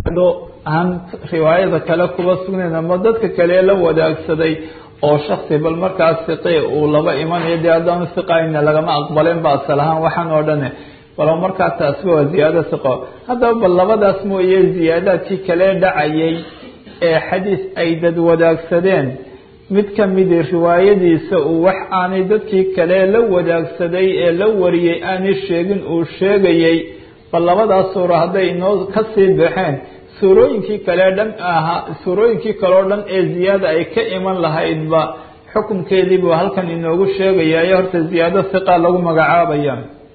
aan riwaayada kale kuba sugnayn ama dadka kale la wadaagsaday oo shaksi bal markaas siqe uu laba imanayo dee haddaanu siqayna lagama aqbaleen ba asal ahaan waxaan oo dhane bal markaa taasba waa ziyaado siqo haddaba bal labadaas mooye ziyaadaadkii kale dhacayay ee xadiis ay dad wadaagsadeen mid ka midi riwaayadiisa uu wax aanay dadkii kale la wadaagsaday ee la wariyey aanay sheegin uu sheegayey bal labadaas suuro hadday inoo kasii baxeen suurooyinkii kale dhan ahaa suurooyinkii kaleo dhan ee ziyaada ay ka iman lahaydba xukunkeediibuu halkan inoogu sheegayayo horta ziyaado siqa lagu magacaabaya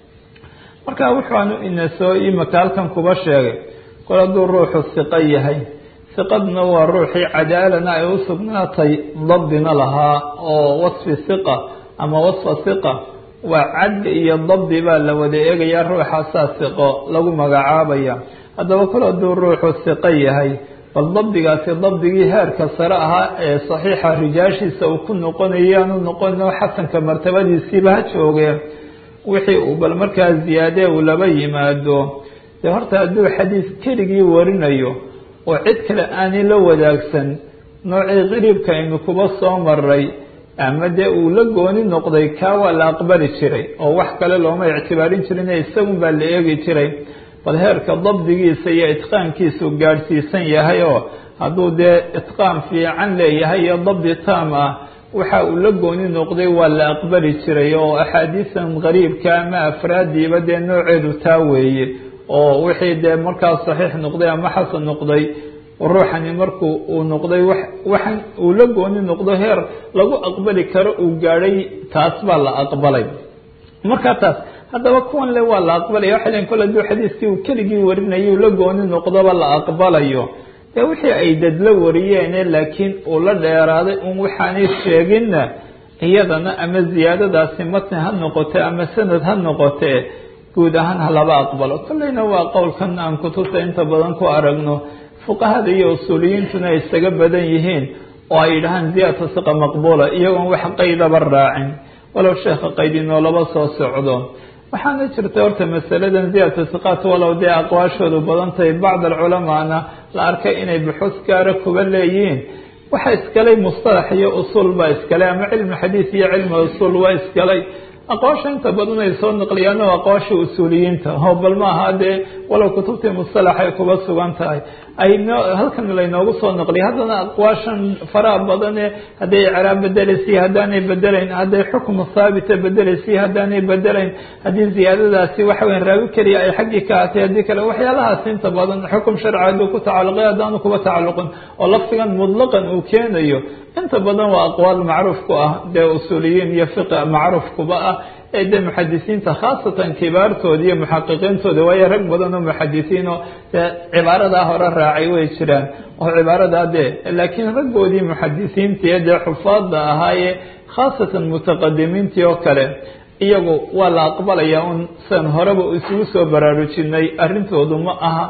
marka wuxuanu ina soo imika halkan kuba sheegay kol hadduu ruuxu siqo yahay siqadna waa ruuxii cadaalana ay u sugnaatay dabdina lahaa oo wasfi siqa ama wasfa siqa waa cadli iyo dabdi baa la wada eegayaa ruuxaasaa siqo lagu magacaabaya haddaba kol hadduu ruuxu siqo yahay bal dabdigaasi dabdigii heerka sare ahaa ee saxiixa rijaashiisa uu ku noqonayo aanu noqono xasanka martabadiisiiba ha joogee wixii uu bal markaa ziyaadee uu laba yimaado dee horta hadduu xadiis keligii warinayo oo cid kale aanay la wadaagsan noocii qariibka aynu kuba soo maray ama dee uu la gooni noqday kaa waa la aqbali jiray oo wax kale looma ictibaarin jirine isagun baa la eegi jiray bal heerka dabdigiisa iyo itqaankiisu gaadhsiisan yahay oo hadduu dee itqaan fiican leeyahay iyo dabdi taam ah waxa uu la gooni noqday waa la aqbali jiray oo axaadiisan qariibka ama afraadiiba dee nooceedu taa weeye oo wixii dee markaas saxiix noqday ama xasan noqday ruuxani markuu uu noqday waxan uu la gooni noqdo heer lagu aqbali karo uu gaadhay taas baa la aqbalay markaa taas haddaba kuwan le waa la aqbalaya waxay lein kol haduu xadiiskii uu keligii warinayay la gooni noqdoba la aqbalayo dee wixii ay dad la wariyeene laakiin uu la dheeraaday un waxaanay sheeginna iyadana ama ziyaadadaasi matni ha noqote ama sanad ha noqote guud ahaan ha laba aqbalo kolleyna waa qowlkan aan kutubta inta badan ku aragno fuqahada iyo usuuliyiintuna ay isaga badan yihiin oo ay yidhahaan ziyaadata siqa maqbuula iyagoon wax qaydaba raacin walow sheekha qayd inoolaba soo socdo waxaana jirta horta masaladan ziyaadata siqaat walow dee aqwaashoodu badan tahay bacd alculamaana la arkay inay buxuus gaara kuba leeyihiin waxa iskalay mustalax iyo usuul baa iskalay ama cilmi xadiis iyo cilmi usuul waa iskalay aqwaasha inta badan ay soo naqliyaan oo aqwaasha usuuliyiinta oo bal maaha dee walow kutubtii mustalax ay kuba sugan tahay ay no halkan laynoogu soo naqliya haddana aqwaashan faraha badane hadday icraab bedelaysiy haddaanay bedelayn hadday xukm haabita bedelaysiy haddaanay bedelayn haddii ziyaadadaasi waxa weya raawi keliya ay xaggii ka hatay haddii kale waxyaalahaas inta badan xukum sharci hadduu ku tacalluqay haddaanu kuba tacalluqin oo lafdigan mudlaqan uu keenayo inta badan waa aqwaal macruuf ku ah dee usuuliyiin iyo fiqi macruuf kuba ah ee dee muxadisiinta khaasatan kibaartooda iyo muxaqiqiintooda waayo rag badan oo muxadisiin oo dee cibaaradaa hore raacay way jiraan oo cibaaradaa dee laakiin raggoodii muxadisiinta iyo dee xufaadda ahaayee khaasatan mutaqadimiintii oo kale iyagu waa la aqbalayaa un sian horeba isugu soo baraarujinay arrintoodu ma aha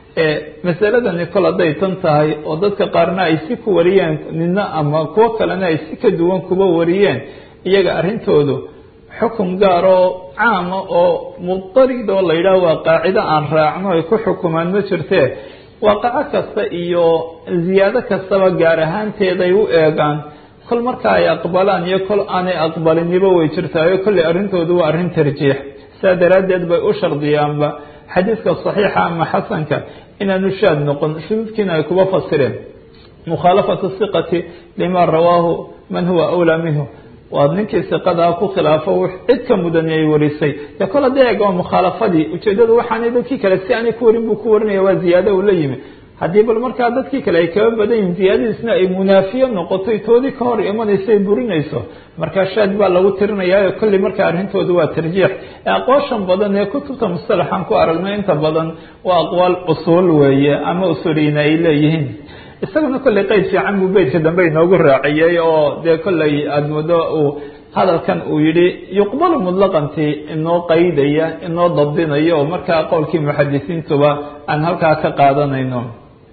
masaladani kol hadday tan tahay oo dadka qaarna ay si ku wariyeen nina ama kuwo kalena ay si ka duwan kuba wariyeen iyaga arrintoodu xukun gaar oo caama oo mudarid oo la yidhaah waa qaacido aan raacno ay ku xukumaan ma jirtee waaqaco kasta iyo ziyaado kastaba gaar ahaanteeday u eegaan kol marka ay aqbalaan iyo kol aanay aqbaliniba way jirtaayo kolley arrintoodu waa arrin tarjiix sidaa daraaddeed bay u shardiyaanba xadiidka saxiixa ama xasanka inaanu shaad noqon shuduudkiina ay kuba fasireen mukhaalafatu siqati lima rawaahu man huwa awlaa minhu waa ninkii siqadaa ku khilaafo cid ka mudani ay warisay dee kol hadday eeg waa mukhaalafadii ujeedadu waxaanay dadkii kale si aanay ku warin buu ku warinaya waa ziyaado uu la yimi haddii bal markaa dadkii kale ay kaba badan yihin ziyaadadiisna ay munaafiye noqotoy toodii ka hor imanayso ay burinayso markaa shaad baa lagu tirinayaayo kolley markaa arrintoodu waa tarjiix aqwaashan badan ee kutubta mustalaxaan ku aragnay inta badan waa aqwaal usuul weeye ama usuuliyiin ay leeyihiin isaguna kolley qeyd fiican buu beytka dambe inoogu raaciyey oo dee kolley aada muddo uu hadalkan uu yihi yuqbalu mutlaqantii inoo qaydaya inoo dabdinaya oo markaa qowlkii muxadisiintuba aan halkaa ka qaadanayno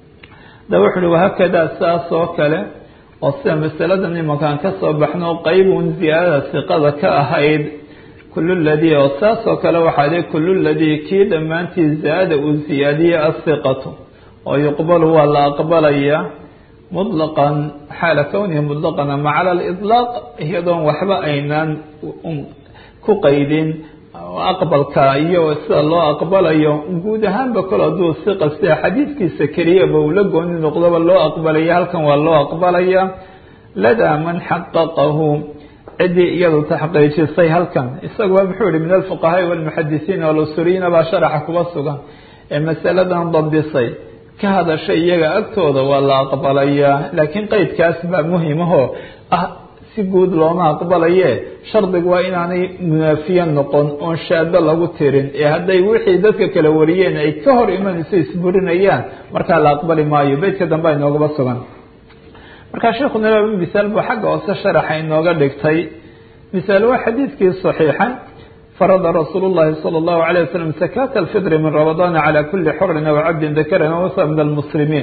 da wuxu uhi wahakadaa saas oo kale oo sida masaladan imankaan ka soo baxno qaybun ziyaadada siqada ka ahayd kulu ladii oo saas oo kale waxaa dhi kulu ladii kii dhammaantii zaada uu ziyaadiyey asiqatu oo yuqbalu waa la aqbalaya muطlaqan xaala kownihi muطlaqan ama cala aliطlaaq iyadoon waxba aynaan ku qaydin aqbalka iyo sida loo aqbalayo guud ahaanba kol hadduu si qastia xadiidkiisa keliyaba uu la gooni noqdoba loo aqbalaya halkan waa loo aqbalaya ladaa man xaqaqahu ciddii iyadu taxqiijisay halkan isaguba muxuu yihi min alfuqahaai walmuxadisiin walusuliyiina baa sharaxa kuba sugan ee masaladan dabdisay ka hadashay iyaga agtooda waa la aqbalayaa laakiin qeydkaas baa muhimahoo ah si guud looma aqbalaye shardigu waa inaanay munaafiye noqon oon shaado lagu tirin ee hadday wixii dadka kala wariyeen ay ka hor imanayso isburinayaan markaa la aqbali maayo beytka dambe inoogaba sugan markaa sheekuna laba misaal buu xagga hoose sharaxa inooga dhigtay misaal waa xadiidkii saxiixa farada rasuul llahi salى اllahu عalيه waslm sakaata alfidri min ramadaana calى kuli xorin aw cabdin dakaran wasa min almuslimiin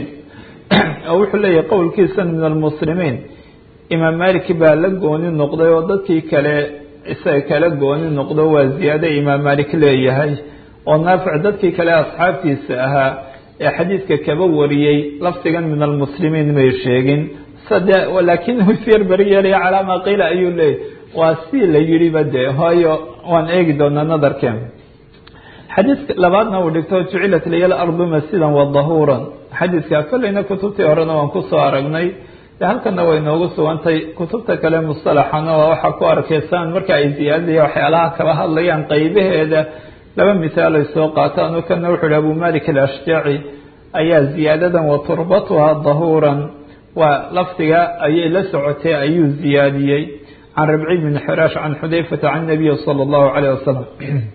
oo wuxuu leeyahay qowlkiisan min almuslimiin imaam malik baa la gooni noqday oo dadkii kale isaga kala gooni noqdo waa ziyaado imaam malik leeyahay oo naafic dadkii kale asxaabtiisa ahaa ee xadiidka kaba wariyey lafdigan min almuslimiin may sheegin sade laakiin husyar beri yeelaya calaama qiila ayuu leeyahy waa si la yidhiba dee hooyo waan eegi doonaa nadarkeen xadiidka labaadna uu dhigto jucilat liya lardu masjidan wa dahuuran xadiidka kolleyna kutubtii horena waan kusoo aragnay de halkana way noogu sugantay kutubta kale mustalaxana waa waxaa ku arkaysaan marka ay ziyaadaya waxyaalaha kala hadlayaan qeybaheeda laba misaal ay soo qaataan oo kana wuxuu hi abu malik alashjaci ayaa ziyaadadan wa turbatuha dahuuran waa lafdiga ayay la socotay ayuu ziyaadiyey can rabci bn xiraash can xudayfata can nabiyi salى اllahu alayh wasalam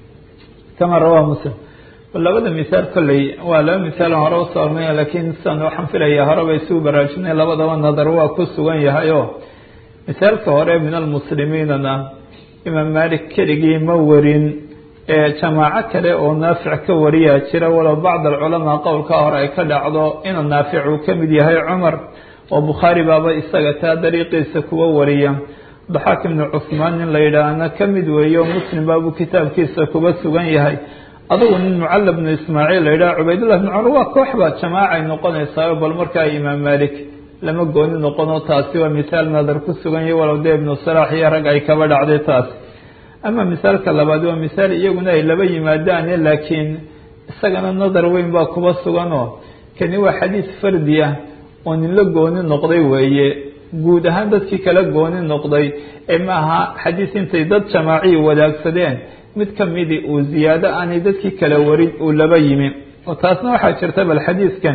kama rawaa muslim labada misaal kolley waa laba misaal hore usoo ornaya laakiin sidan waxaan filaya horeba isugu baraarujinay labadaba nadar waa ku sugan yahay oo misaalka hore min almuslimiinana imaam malik keligii ma warin ee jamaaco kale oo naafic ka wariyaa jira walow bacd alculamaa qowlkaa hore ay ka dhacdo inuu naafic uu ka mid yahay cumar oo bukhaari baaba isaga taa dariiqiisa kuwa wariya daxaak ibnu cusmaan nin la yidhaahna ka mid weeyo muslim baabuu kitaabkiisa kuba sugan yahay adugu nin mucalla bnu ismaaciil la yidhaha cubaydullah bn cumar waa kooxba jamaacay noqonaysaa bal markaa imaam malik lama gooni noqono taasi waa misaal nadar ku sugan yahay walow dee ibnu salaax iyo rag ay kaba dhacday taasi ama misaalka labaad waa misaal iyaguna ay laba yimaadaane laakiin isagana nadar weyn baa kuba suganoo kani waa xadiis fardi ah oo nin la gooni noqday weeye guud ahaan dadkii kala gooni noqday ee maaha xadiis intay dad jamaaciyi wadaagsadeen mid kamidi uu ziyaado aanay dadkii kala warin uu laba yimi oo taasna waxaa jirta bal xadiiskan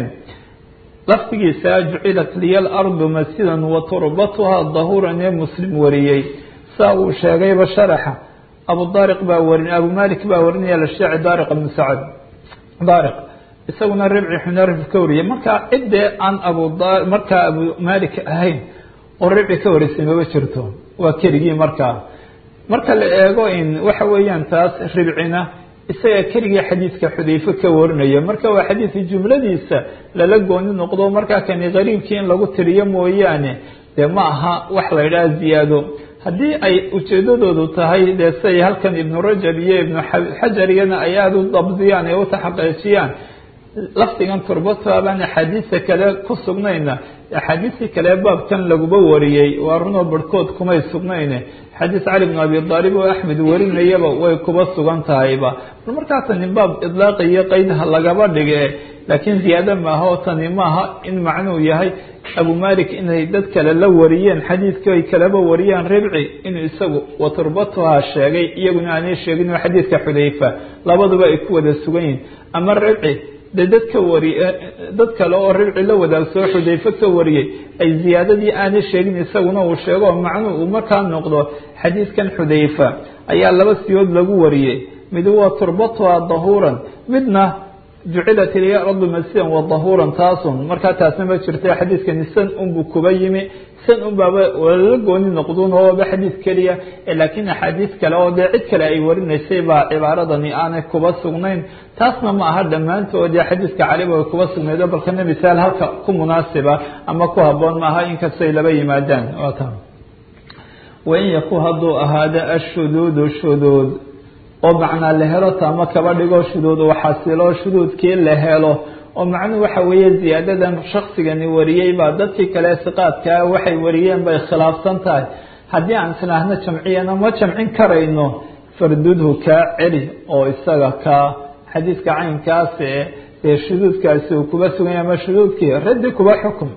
lafdigiisa jucilat liya alardu masjidan wa turbatuha dahuuran ee muslim wariyey saa uu sheegayba sharaxa abu daariq baa warin abu malik baa warinaya lashaaci daariq ibnu sacad daariq isaguna ribci xunarif ka wariyay markaa ciddee aan abu markaa abu malik ahayn oo ribci ka warisay maba jirto waa keligii markaa marka la eego in waxa weeyaan taas ribcina isaga keligii xadiidka xudayfe ka warinaya marka waa xadiidka jumladiisa lala gooni noqdo markaa kani qariibkii in lagu tiriyo mooyaane dee ma aha wax la idhaha ziyaado haddii ay ujeedadoodu tahay dee siay halkan ibnu rajab iyo ibnu xajar iyana ay aada u dabdiyaan ee u taxaqiijiyaan lafdigan turbata baan axaadiista kale ku sugnayna axaadiistii kale baabkan laguba wariyey waa runoo barhkood kumay sugnayne xadiis cali bn abi aalib oo axmed warinayaba way kuba sugan tahayba bal markaa tani baab idlaaqi iyo qeydha lagaba dhige laakiin ziyaado maaha oo tani maaha in macnuu yahay abu malik inay dad kale la wariyeen xadiidkii ay kalaba wariyaan ribci inuu isagu waturbatuha sheegay iyaguna aanay sheegin oo xadiidka xudayfa labaduba ay ku wada sugan yihin ama ribci de dad ka wari dad kale oo ribci la wadaagsoo xudayfe ka wariyey ay ziyaadadii aanay sheegin isaguna uu sheego oo macnuu uu markaa noqdo xadiidkan xudayfa ayaa laba siyood lagu wariyey mid waa turbatuha dahuuran midna jucilat ilya ardu masidan wa dahuuran taasun markaa taasna ma jirta xadiidkani san unbuu kuba yimi san unbaaba lala gooni noqdun ooba xadiid keliya laakiin axaadiis kale oo dee cid kale ay warinaysay baa cibaaradani aanay kuba sugnayn taasna ma aha dhammaantoodii xadiidka caliba ay kuba sugnaydo balkana misaal halka ku munaasiba ama ku haboon maaha inkastay laba yimaadaan wain yaku hadduu ahaado ashuduudu shuduud oo macnaa la helo taama kaba dhigo shuduud uu xasilo shuduudkii la helo oo macnuhu waxa weeye ziyaadadan shaksigani wariyey baa dadkii kale siqaadkaa waxay wariyeen bay khilaafsan tahay haddii aan isnaahno jamciyana ma jamcin karayno fardudhu kaa celi oo isaga kaa xadiidka caynkaas ee dee shuduudkaasi uu kuba suganya ama shuduudkii raddi kuba xukum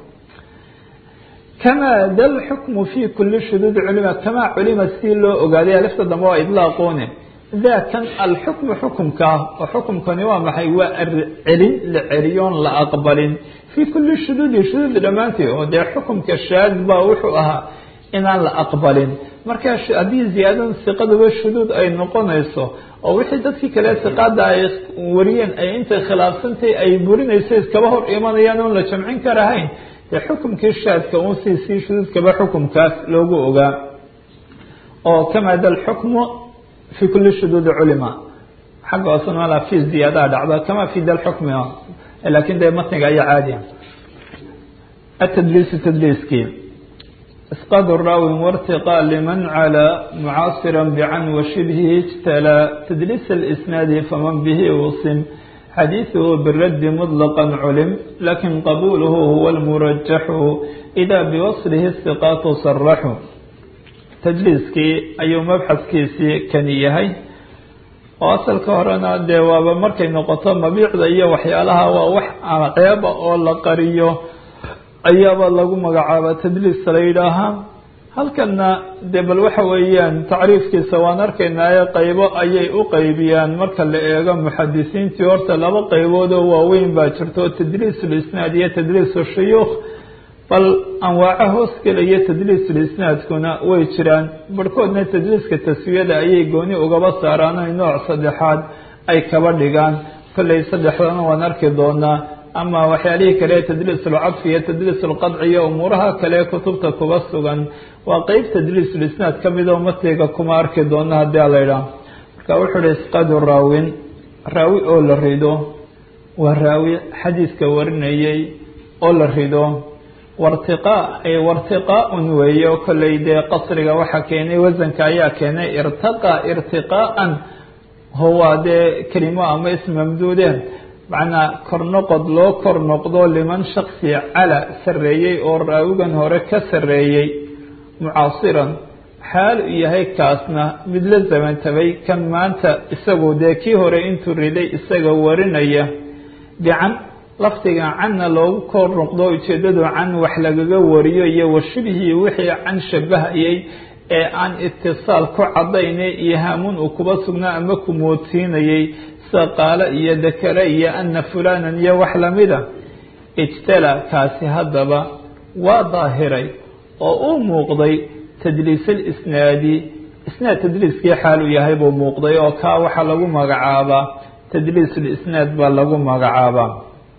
kamaa da lxukmu fi kuli shuduud culima kamaa culima si loo ogaaday alifta dambe waa idlaaqoone daakan alxukmu xukumkaa oo xukumkani waa maxay waa celin la celiyoon la aqbalin fii kuli shuduudi shuduud dhammaanteed oo dee xukumka shaad baa wuxuu ahaa inaan la aqbalin marka haddii ziyaadadan siqaduba shuduud ay noqonayso oo wixii dadkii kale siqaada ay wariyeen ay intay khilaafsantay ay burinayso iskaba hor imanayaan oon la jamcin karahayn dee xukumkii shaadka uun si sii shuduudkaba xukumkaas loogu ogaa oo kamaa da lxukmu fi kuli shuduudi culima xagga hoosena fi ziyaadaha dhacda kama fi da lxukmi lakin dee matniga ayaa caadiya atadliisu tadliiskii isqaad raawi wartiqaa liman calaa mucaasira bican washibhihi ijtalaa tadliis اlisnaadi faman bihi usim xadiiثuhu biraddi mطlqa culim lakin qabuluhu huwa اlmurajaxu إida biwaslihi الsiqaatu saraxu tadliiskii ayuu mabxaskiisii kani yahay oo asalka horena dee waaba markay noqoto mabiicda iyo waxyaalaha waa wax ceeba oo la qariyo ayaaba lagu magacaaba tadliis la yidhaahaa halkana dee bal waxa weeyaan tacriifkiisa waan arkaynaaye qaybo ayay u qaybiyaan marka la eego muxadisiintii horta laba qaybood oo waaweyn baa jirto tadliis ulisnaad iyo tadliis shuyuukh bal anwaaco hoos gelaya tadliisulisnaadkuna way jiraan barhkoodna tadliiska taswiyada ayay gooni ugaba saaraan oy nooc saddexaad ay kaba dhigaan kolley saddexdana waan arki doonaa ama waxyaalihii kale tadliisulcadfi iyo tadliisulqadci iyo umuuraha kale kutubta kuba sugan waa qeyb tadliisulisnaad ka mid oo matiga kuma arki doona haddii a la idhaah marka wuxuu uhi isqadu raawin raawi oo la rido waa raawi xadiiska warinayay oo la rido wartiqaa ay wartiqaa-un weeye oo kolley dee qasriga waxaa keenay wasanka ayaa keenay irtaqa irtiqaaan huwa dee kelimo ama ism mamduude macnaa kor noqod loo kor noqdo liman shaksi cala sarreeyey oo raawigan hore ka sarreeyey mucaasiran xaal u yahay kaasna mid la zamantabay kan maanta isagu dee kii hore intuu riday isaga warinaya bican lafdiga canna loogu kor noqdo ujeedadu can wax lagaga wariyo iyo washibhii wixii can shabahayay ee aan itisaal ku cadayne iyo hamuun uu kuba sugnaa ama ku moodsiinayay sida qaalo iyo dakare iyo ana fulanan iyo wax lamida ijtala kaasi haddaba waa daahiray oo uu muuqday tadliisalisnaadi isnaad tadliiskii xaal uu yahay buu muuqday oo kaa waxaa lagu magacaabaa tadliisulisnaad baa lagu magacaabaa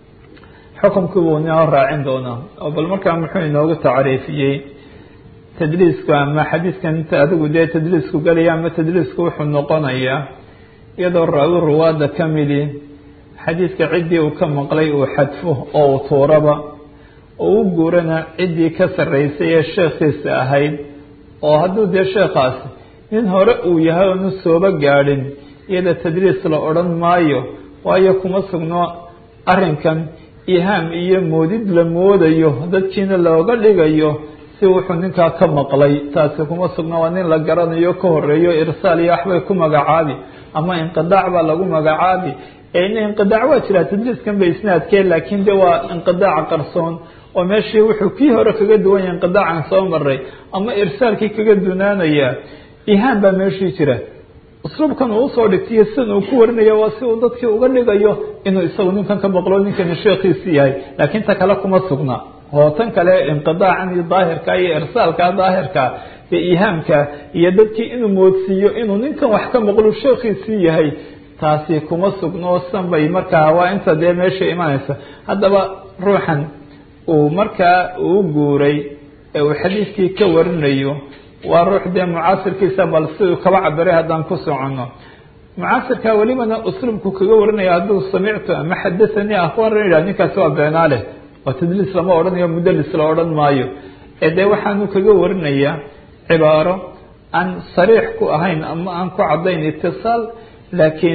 xukumkii buu inoo raacin doonaa oo bal markaa muxuu inoogu tacriifiyey tadliisku ama xadiiskan inta adigu dee tadliisku gelaya ama tadliisku wuxuu noqonayaa iyadoo raawi ruwaada ka midi xadiidka ciddii uu ka maqlay uu xadfo oo uu tuuraba oo u guurana ciddii ka sarreysay ee sheekhiisa ahayd oo hadduu dee sheekhaasi nin hore uu yahay oonu sooba gaadhin iyada tadliis la odhan maayo waayo kuma sugno arrinkan ihaam iyo moodid la moodayo dadkiina looga dhigayo si wuxuu ninkaa ka maqlay taasi kuma sugno waa nin la garanayo ka horeeyo irsaal iyo waxbay ku magacaabi ama inqidaac baa lagu magacaabi inqidaac waa jiraa tadliiskan ba isnaadkee laakiin de waa inqidaac qarsoon oo meeshii wuxuu kii hore kaga duwan yahay inqidaacan soo maray ama irsaalkii kaga dunaanaya ihaam baa meeshii jira usluubkan uu usoo dhigtiyo sidan uu ku warinaya waa si uu dadkii uga dhigayo inuu isagu ninkan ka maqlo ninkani sheekhiisi yahay laakiin ta kale kuma sugna oo tan kale inqidaacan iyo daahirka iyo irsaalka daahirka iyo ihaamka iyo dadkii inuu moodsiiyo inuu ninkan wax ka maqlo sheekhiisii yahay taasi kuma sugno san bay markaa waa inta dee meesha imanaysa haddaba ruuxan uu markaa uu guuray ee uu xadiiskii ka warinayo waa ruux dee mucaasirkiisa bal siduu kaba cabiray haddaan ku soconno mucaasirka welibana usluubku kaga warinaya hadduu samictu ama xadathanii akhbaran yidhah ninkaasi waa beenaaleh oo tadliis lama odhanayo mudalis la odhan maayo ee dee waxaanu kaga warinayaa cibaaro aan sariix ku ahayn ama aan ku caddayn itisaal laakiin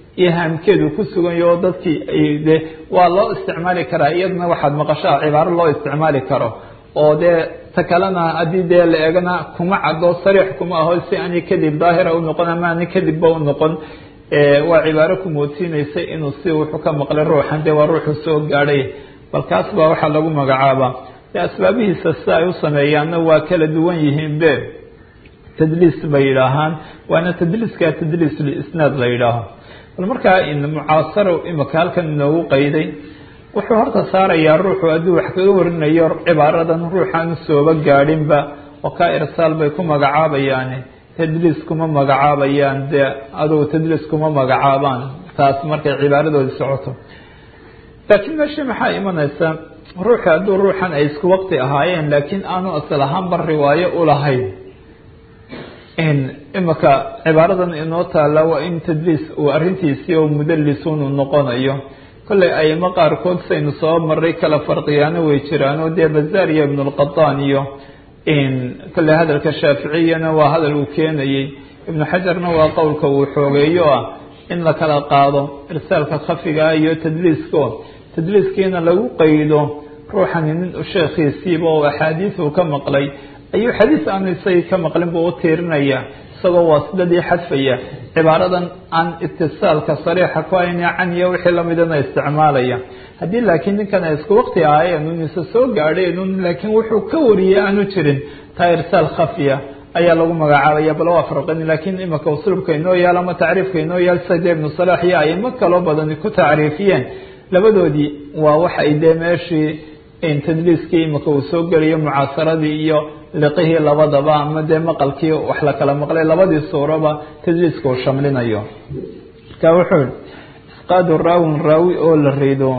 ihaamkeedu ku suganyo oo dadkii de waa loo isticmaali karaa iyadana waxaad maqashaa cibaaro loo isticmaali karo oo dee ta kalena haddii dee la eegana kuma caddo sariix kuma aho si ani kadib daahira u noqon ama ani kadibba u noqon waa cibaaro ku moodsiinaysa inuu si wuxuu ka maqlay ruuxan dee waa ruuxu soo gaadhay bal kaas baa waxaa lagu magacaabaa dee asbaabihiisa si ay u sameeyaanna waa kala duwan yihiin be tadliis bay yidhaahaan waana tadliiska tadliis lisnaad la yidhaaho bal markaa mucaasaro imika halkan inoogu qayday wuxuu horta saarayaa ruuxu hadduu wax kaga warinayo cibaaradan ruuxaan sooba gaadhinba oo kaa irsaal bay ku magacaabayaan tadliis kuma magacaabayaan dee adugu tadliis kuma magacaabaan taas markay cibaaradoodi socoto laakiin meesha maxaa imanaysa ruuxi hadduu ruuxan ay isku waqti ahaayeen laakiin aanu asal ahaanba riwaayo ulahayn imika cibaaradan inoo taala waa in tadliis uu arrintiisii oo mudalisun uu noqonayo kolley ayimo qaarkood saynu soo maray kala farqiyaano way jiraan oo dee bazaar iyo ibnulqataan iyo kolley hadalka shaaficiyana waa hadal uu keenayey ibnu xajarna waa qowlka uu xoogeeyo ah in la kala qaado irsaalka khafigaa iyo tadliisko tadliiskiina lagu qaydo ruuxani nin sheekhiisiiba oo axaadiis uu ka maqlay ayuu xadiis aanu isagii ka maqlin buu u tiirinaya isagoo waasidadii xadfaya cibaaradan aan itisaalka sariixa ku hayna can iyo wixii lamidana isticmaalaya haddii laakiin ninkan ay isku waqti ahaayeen un isa soo gaadheen un laakiin wuxuu ka wariyey aanu jirin taa irsaal khafiya ayaa lagu magacaabaya bal waa farqin laakiin imika usluubka inoo yaal ama tacriifka inoo yaal sida ibnu salaax iyo aimo kaloo badani ku tacriifiyeen labadoodii waa waxa ay dee meeshii tadliiskii imika uu soo geliyo mucaasaradii iyo liqihii labadaba ama dee maqalkii wax la kala maqlay labadii suuraba tadliiska uu shamlinayo marka wuxuu yihi isqaadu raawin raawi oo la rido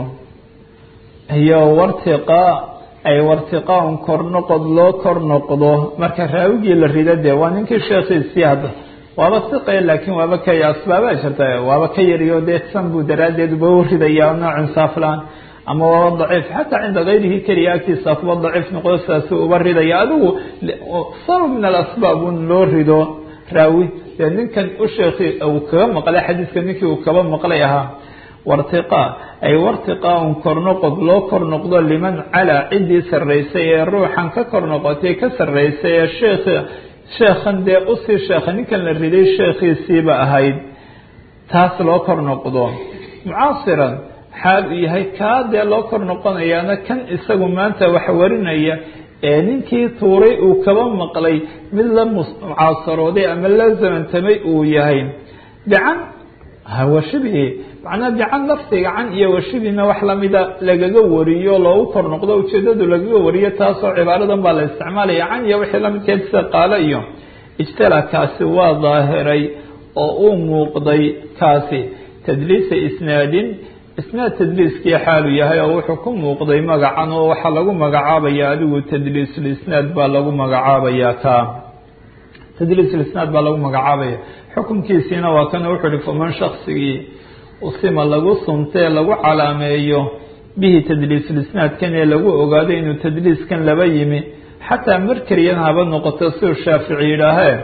iyo wartiqaa ay wartiqaa-un kor noqod loo kor noqdo marka raawigii la rido dee waa ninkii sheekhiisii hadda waaba siqe laakiin waaba ka asbaabaa jirta waaba ka yariyo dee san buu daraaddeed uba u ridaya nooc insaaflaan ama waaba daciif xataa cinda kayrihi keliya agtiisa kuba daciif noqdo sidaasi uba ridaya adigu sabab min alasbaab un loo rido raawi dee ninkan u sheekhi uu kaga maqlay xadiiska ninkii uu kaba maqlay ahaa wartiqaa ay wartiqaa-un kor noqod loo kor noqdo liman calaa ciddii sarraysay ee ruuxan ka kor noqotay ka sarraysay ee sheekhi sheekhan dee usii sheekha ninkan la riday sheekhiisiiba ahayd taas loo kor noqdo mucaasiran xaal uu yahay kaa dee loo kor noqonayaana kan isagu maanta wax warinaya ee ninkii tuuray uu kaba maqlay mid la mucaasarooday ama la zamantamay uu yahay bican hawashibihi macnaa bican lafdiga can iyo washibina wax lamida lagaga wariyo loogu kor noqdo ujeedadu lagaga wariyo taasoo cibaaradan baa la isticmaalaya can iyo wixii lamidkeed sida qaalo iyo ijtala kaasi waa daahiray oo uu muuqday kaasi tadliisa isnaadin isnaad tadliiskii xaalu yahay oo wuxuu ku muuqday magacan oo waxaa lagu magacaabaya adigu tadliisulisnaad baa lagu magacaabayaa ka tadliisulisnaad baa lagu magacaabaya xukunkiisiina waa kana wuxuu uhi faman shaksigii usima lagu suntee lagu calaameeyo bihi tadliisulisnaadkan ee lagu ogaado inuu tadliiskan laba yimi xataa mar keliyan haba noqoto siduu shaafici yidhaahee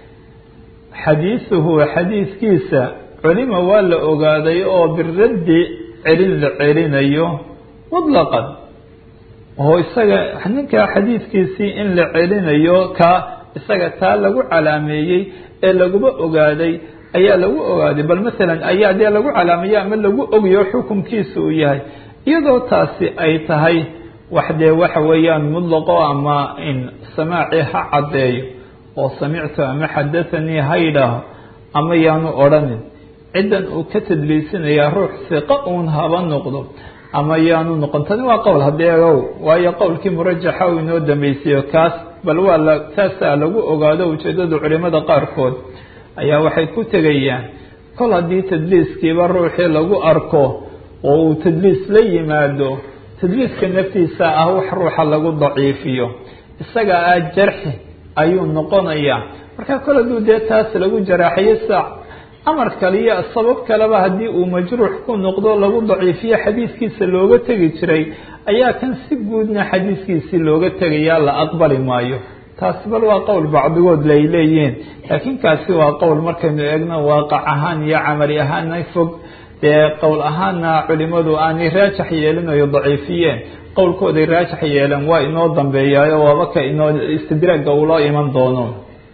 xadiisuhu xadiiskiisa culima waa la ogaaday oo biraddi celin la celinayo mutlaqan oo isaga ninka xadiidkiisii in la celinayo ka isaga taa lagu calaameeyey ee laguba ogaaday ayaa lagu ogaaday bal masalan ayaa dee lagu calaameeyey ama lagu ogayo xukunkiisa uu yahay iyadoo taasi ay tahay wax dee waxa weeyaan mutlaqo ama in samaaci ha caddeeyo oo samictu ama xadathanii ha yidhaaho ama yaanu odhanin ciddan uu ka tadliisinayaa ruux siqa uun haba noqdo ama yaanu noqon tani waa qowl haddee ow waayo qowlkii murajaxa uu inoo dambaysiiyo kaas bal waa la taasaa lagu ogaado ujeeddada culimada qaarkood ayaa waxay ku tegayaan kol haddii tadliiskiiba ruuxii lagu arko oo uu tadliis la yimaado tadliiska naftiisa ah wax ruuxa lagu daciifiyo isaga ah jarxi ayuu noqonayaa marka kol hadduu dee taas lagu jaraaxayo sa amar kale iyo sabab kaleba haddii uu majruux ku noqdo lagu daciifiyo xadiiskiisa looga tegi jiray ayaa kan si guudna xadiiskiisii looga tegayaa la aqbali maayo taasi bal waa qowl bacdigood lay leeyihiin laakiin kaasi waa qowl markaynu eegno waaqac ahaan iyo camali ahaana fog dee qowl ahaana culimadu aanay raajax yeelin oy daciifiyeen qowlkooday raajax yeeleen waa inoo dambeeyaayo waaba ka inoo istidraagga uuloo iman doono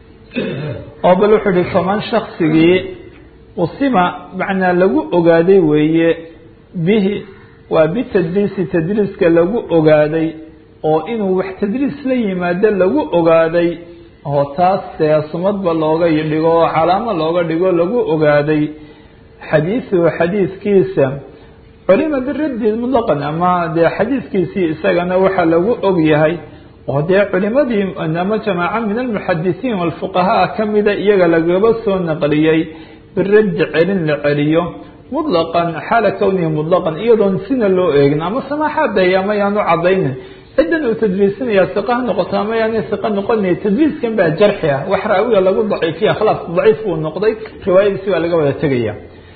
oo bal wuxuu ihi faman shaksigii usima macnaa lagu ogaaday weeye bihi waa bitadliisi tadliiska lagu ogaaday oo inuu wax tadliis la yimaado lagu ogaaday oo taas dee sumadba looga dhigo oo calaamo looga dhigo lagu ogaaday xadiisuhu xadiiskiisa culima biraddi mutlaqan ama dee xadiiskiisii isagana waxaa lagu og yahay oo dee culimadii ama jamaaca min almuxadisiin walfuqahaa kamida iyaga lagaba soo naqliyey biraddi celin la celiyo mutlaqan xaala kownihi mutlaqan iyadoon sina loo eegin ama samaaxaadaya ama yaanu cadaynin ciddan uu tadliisinaya siqa ha noqoto ama yaanay siqa noqonay tadliiskan baa jarxi ah wax raawiga lagu daciifiya khalaas daciif buu noqday riwaayadiisi waa laga wada tegaya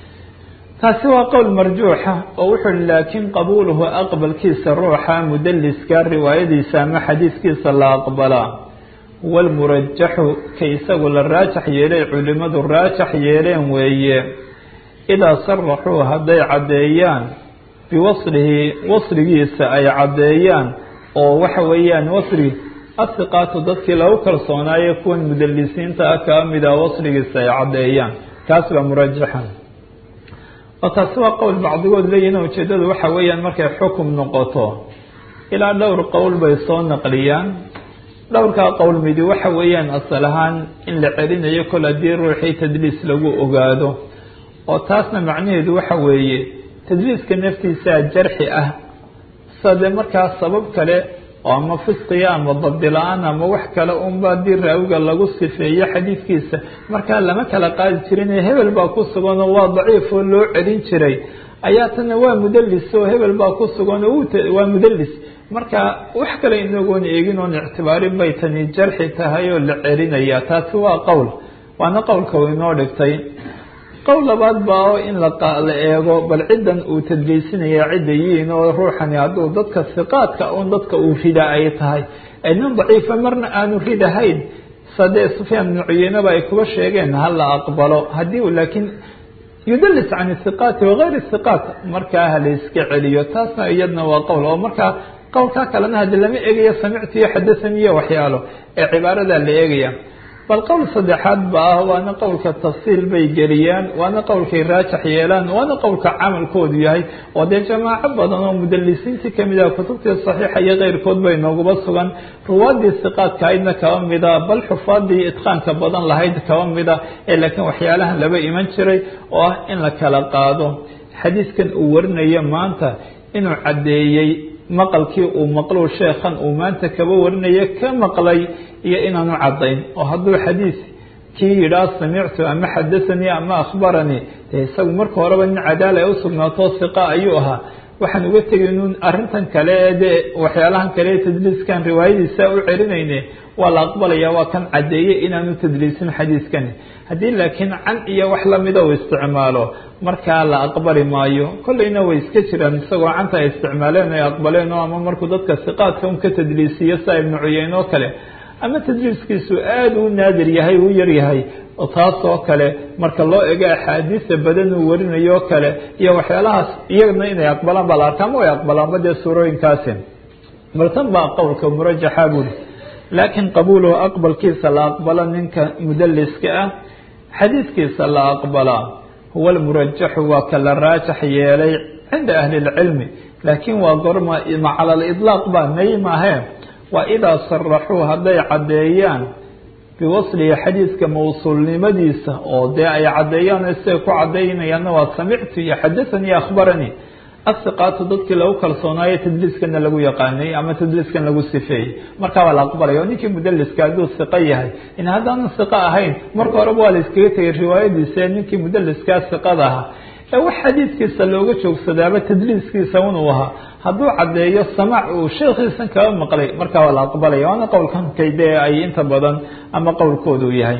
taasi waa qowl marjuuxa oo wuxuu hi laakiin qabuuluhu aqbalkiisa ruuxa mudaliska riwaayadiisa ama xadiiskiisa la aqbalaa huwa lmurajaxu ka isagu la raajax yeelay culimadu raajax yeeleen weeye idaa saraxuu hadday caddeeyaan biwaslihi wasligiisa ay caddeeyaan oo waxa weeyaan wasli asiqaatu dadkii lagu kalsoonaaye kuwan mudalisiinta ah kaa mida wasligiisa ay caddeeyaan kaas baa murajaxan oo taasi waa qowl bacdigood leeyihin ujeedadu waxa weeyaan markay xukum noqoto ilaa dhowr qowl bay soo naqliyaan dhowrkaa qowl midi waxa weeyaan asal ahaan in la celinayo kol haddii ruuxii tadliis lagu ogaado oo taasna macnaheedu waxa weeye tadliiska naftiisaa jarxi ah sade markaa sabab kale oo ama fisqiya ama dabdila-aan ama wax kale unba haddii raawiga lagu sifeeyo xadiidkiisa markaa lama kala qaadi jirin hebel baa ku suganoo waa daciif oo loo celin jiray ayaa tana waa mudalis oo hebel baa ku sugan oo waa mudalis marka wax kale inagoon eegin oon ictibaarin bay tani jarxi tahay oo la celinaya taasi waa qowl waana qowlka u inoo dhigtay qowl labaad baa oo in la eego bal ciddan uu tadliisinaya cidda yihiin oo ruuxani hadduu dadka siqaadka un dadka uu rida ay tahay nin daciifa marna aanu ridahayn sadee sufyaan bnu cuyeynaba ay kuba sheegeen ha la aqbalo haddii uu laakiin yudalis can isiqaati wagayr isiqaat markaa ha la iska celiyo taasna iyadna waa qowl oo markaa qowlkaa kalena haddi lama eegayo samictu iyo xadahani iyo waxyaalo ee cibaaradaa la eegaya bal qowl saddexaad ba ah waana qowlka tafsiil bay geliyaan waana qowlkay raajax yeelaan waana qowlka camalkoodu yahay oo dee jamaaco badan oo mudalisiintii kamid ah kutubtii saxiixa iyo keyrkood bay nooguba sugan ruwaadii siqaadka aydna kaba mida bal xufaadii itqaanka badan lahayd kaba mida ee laakiin waxyaalahan laba iman jiray oo ah in la kala qaado xadiiskan uu warinayo maanta inuu caddeeyey maqalkii uu maqluu sheekhan uu maanta kaba warinayo ka maqlay iyo inaanu caddayn oo hadduu xadiis kii yidhaah samictu ama xadahanii ama akhbaranii dee isagu marka horeba nin cadaala ay usugnaato siqa ayuu ahaa waxaan uga tegay nun arrintan kale ee dee waxyaalahan kale ee tadliiskan riwaayadiisa u celinayne waa la aqbalaya waa kan caddeeyey inaanu tadliisin xadiiskani haddii laakiin can iyo wax lamida uu isticmaalo markaa la aqbali maayo kolleyna way iska jiraan isagoo canta ay isticmaaleen ay aqbaleen oo ama markuu dadka siqaadka un ka tadliisiyo saa ibnu cuyeyn oo kale ama tadliiskiisu aada u naadir yahay u yar yahay taas oo kale marka loo ego axaadiisa badan uu warinayo kale iyo waxyaalahaas iyagana inay aqbalaan baa la arkaa ama way aqbalaanba dee suurooyinkaasi bal tan baa qowlka murajaxa buuri laakiin qabuuluhu aqbalkiisa la aqbalo ninka mudaliska ah xadiiskiisa la aqbalaa huwa lmurajaxu waa ka la raajax yeelay cinda ahli lcilmi laakiin waa gorma cala lidlaaq baa may maahee waa idaa saraxuu hadday caddeeyaan biwaslihi xadiidka mawsuulnimadiisa oo dee ay caddeeyaan siday ku caddaynayaanna waa samictu iyo xadahanii akhbaranii asiqaatu dadkii lagu kalsoonaayo tadliiskana lagu yaqaanay ama tadliiskan lagu sifeeyey markaa waa la aqbalaya oo ninkii mudaliska hadduu siqo yahay in haddaanu siqo ahayn marka horeba waa la iskaga tegay riwaayadiisa ee ninkii mudaliskaa siqada ahaa ee wax xadiidkiisa looga joogsadaaba tadliiskiisa unuu ahaa hadduu caddeeyo samaac uu sheekhiisan kaba maqlay markaa waa la aqbalaya waana qowlkan kaydee ay inta badan ama qowlkoodu yahay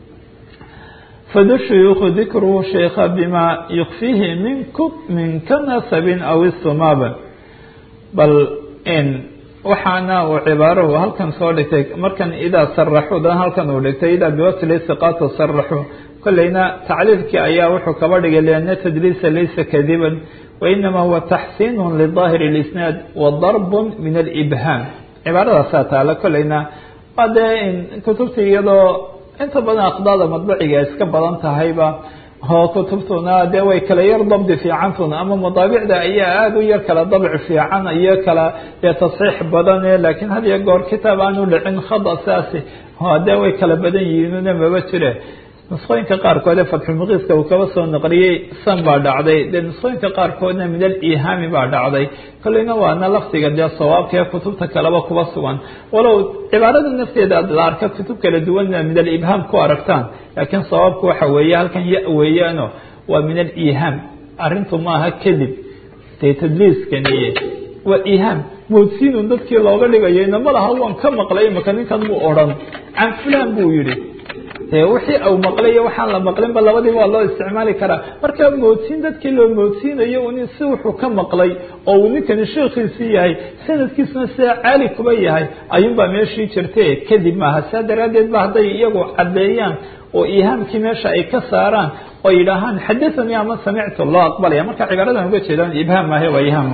fadu shuyuukhu dikruhu sheikha bima yukfihi minku min ka nasabin aw istumaaba bal in waxaana uu cibaarahu halkan soo dhigtay markan idaa saraxu dan halkan uu dhigtay idaa biwasli siqaatu saraxu kolleyna tacliilkii ayaa wuxuu kaba dhigay liana tadliisa laysa kadiban wainama huwa taxsiinu lidaahir اlisnaad wa darbun min alibhaam cibaaradaasaa taala kolleyna waa dee kutubta iyadoo inta badan aqdaada madbaciga iska badan tahayba oo kutubtuna dee way kala yar dabdi fiicantuna ama madaabicda ayaa aada u yar kala dabci fiican iyo kala dee tasxiix badane laakiin had iyo goor kitaab aan u dhicin khada saasi dee way kala badan yihiinuna maba jire nusqooyinka qaarkood ee fatxulmuqiiska uu kaba soo naqliyey san baa dhacday dee nusqooyinka qaarkoodna min alihaami baa dhacday kolleyna waana lafdiga dee sawaabka ee kutubta kaleba kuba sugan walow cibaarada nafteeda aad la arka kutub kala duwanna min alibhaam ku aragtaan laakiin sawaabku waxa weeye halkan ya weeyaano waa min alihaam arrintu maaha kadib dee tadliiskaniye waa ihaam moodsiinun dadkii looga dhigayo inama laha waan ka maqlay imaka ninkan muu odhan can fulan buu yihi de wixii au maqlayo waxaan la maqlinba labadiiba waa loo isticmaali karaa marka moodsiin dadkii loo moodsiinayo un si wuxuu ka maqlay oo uu ninkani sheekhiisii yahay sanadkiisuna sidaa caali kuba yahay ayuunbaa meeshii jirte kadib maaha saa daraaddeed ba hadday iyagu caddeeyaan oo ihaamkii meesha ay ka saaraan oo yidhaahaan xadathanii ama samictu loo aqbalaya marka cibaaradan uga jeedaan ibhaam maahe waa ihaam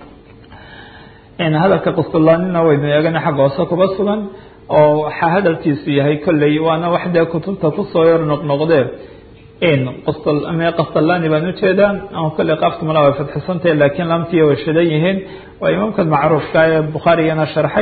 hadalka qustulaanina waynu eegana xagga hoose kuba sugan oo waxaa hadalkiisu yahay kolley waana wax dee kutubta kusoo yar noqnoqdee qastalaani baan ujeedaa ama kolley qaafka mala way fadxisantahe laakiin lamtiya way shidan yihiin waa imaamka macruufka ee bukhaarigana sharxay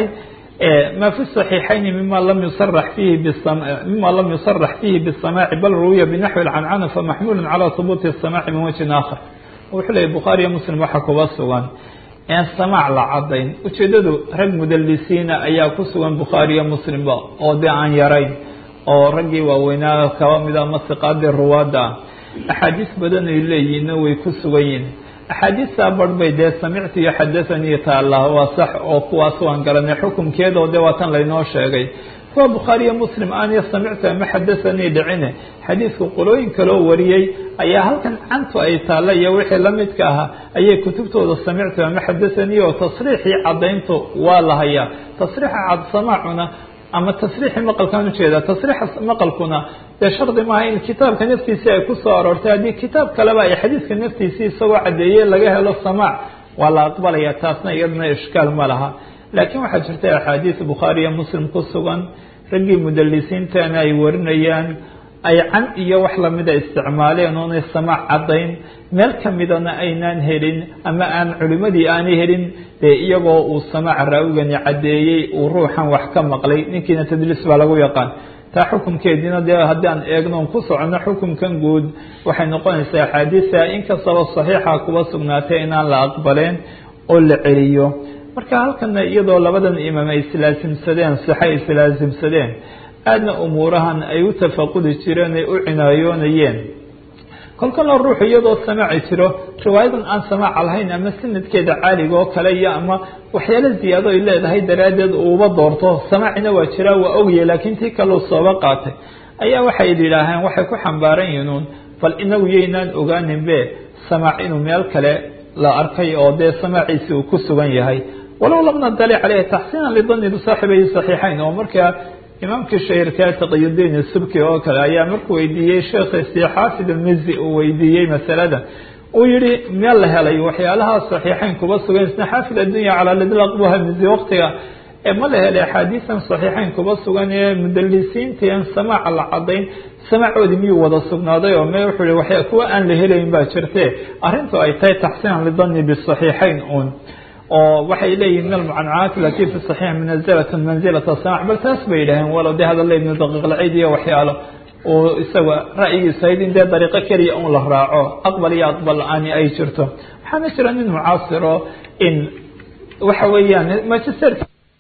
ma fi صaxiixayni mima lam yusarax fihi mima lam yusarax fihi bالsamaaci bal ruwiya binaxwi اcancana famaxmulu calى hubuuti الsamaaci min wajhin aakhar wuxuu leeyay bukhaariyo muslim waxa kuba sugan en samaac la cadayn ujeedadu rag mudalisiina ayaa ku sugan bukhaariyo muslimba oo dee aan yarayn oo raggii waaweynaa kaba mida ama siqaadii ruwaadda ah axaadiis badan ay leeyihiinna way ku sugan yihin axaadiistaa barh bay dee samictu iyo xadathanii taalla waa sax oo kuwaas waan garanay xukunkeedoo dee waa tan laynoo sheegay kuwa bukhaariyo muslim aaniyo samictu ama xadathanii dhicine xadiidku qolooyin kaloo wariyey ayaa halkan cantu ay taalla iyo wixii la midka ahaa ayay kutubtooda samictu ama xadathanii oo tasriixii caddayntu waa la hayaa tasriixa cadsamaacuna ama tasriixii maqalkaan ujeeda tasriixa maqalkuna dee shardi maaha in kitaabka naftiisii ay kusoo aroortay haddii kitaab kaleba ay xadiiska naftiisii isagoo caddeeyey laga helo samaac waa la aqbalaya taasna iyadana ishkaal ma laha laakiin waxaa jirta axaadiis bukhaariyo muslim ku sugan raggii mudalisiintana ay warinayaan ay can iyo wax lamida isticmaaleen oonay samaac caddayn meel kamidana aynaan helin ama aan culimadii aanay helin dee iyagoo uu samaac raawigani caddeeyey uu ruuxan wax ka maqlay ninkiina tadliis baa lagu yaqaan taa xukunkeediina dee haddaan eegno ku socono xukunkan guud waxay noqonaysaa axaadiisa inkastaba saxiixa kuba sugnaatay inaan la aqbaleen oo la celiyo marka halkana iyadoo labadan imaam ay islaasimsadeen sixay islaasimsadeen aadna umuurahan ay u tafaqudi jireen ay u cinaayoonayeen kolkana ruuxu iyadoo samaaci jiro riwaayadan aan samaaca lahayn ama sanadkeeda caaliga oo kale iyo ama waxyaalo ziyaado ay leedahay daraaddeed uuba doorto samaacina waa jiraa waa ogya laakiin tii kaleu sooba qaatay ayaa waxay yidhaaheen waxay ku xambaaran yihiin bal inagu yaynaan ogaaninbe samaac inuu meel kale la arkay oo dee samaaciisi uu ku sugan yahay walow lam nadali caleyhi taxsiinan lidani bisaaxibihi saxiixayn oo markaa imaamkii shahirkaa taqiyudiin subki oo kale ayaa markuu weydiiyey sheekhiisii xaafid almizi uu weydiiyey masalada uu yihi meel la helay waxyaalaha saxiixayn kuba sugan isna xaafid addunya calaa lidlaq buha mizi waqtiga ma la helay axaadiisan saxiixayn kuba sugan ee mudalisiintan samaaca la cadayn samaacoodii miyuu wada sugnaaday oo me wuxuu yihi waxya kuwa aan la helayn baa jirte arrintu ay tahay taxsiinan lidani bisaxiixayn un oo waxay leeyihin min almucancaat alati fi saxiix munazilat manzilat samac bal taas bay yidhaheen walow dee hadalla ibnu daqiiqlacid iyo waxyaalo uu isaga ra'yigiisa hayd in dee dariiqo keliya un la raaco aqbal iyo aqbal la-aani ay jirto waxaana jira nin mucaasiro in waxa weeyaan magister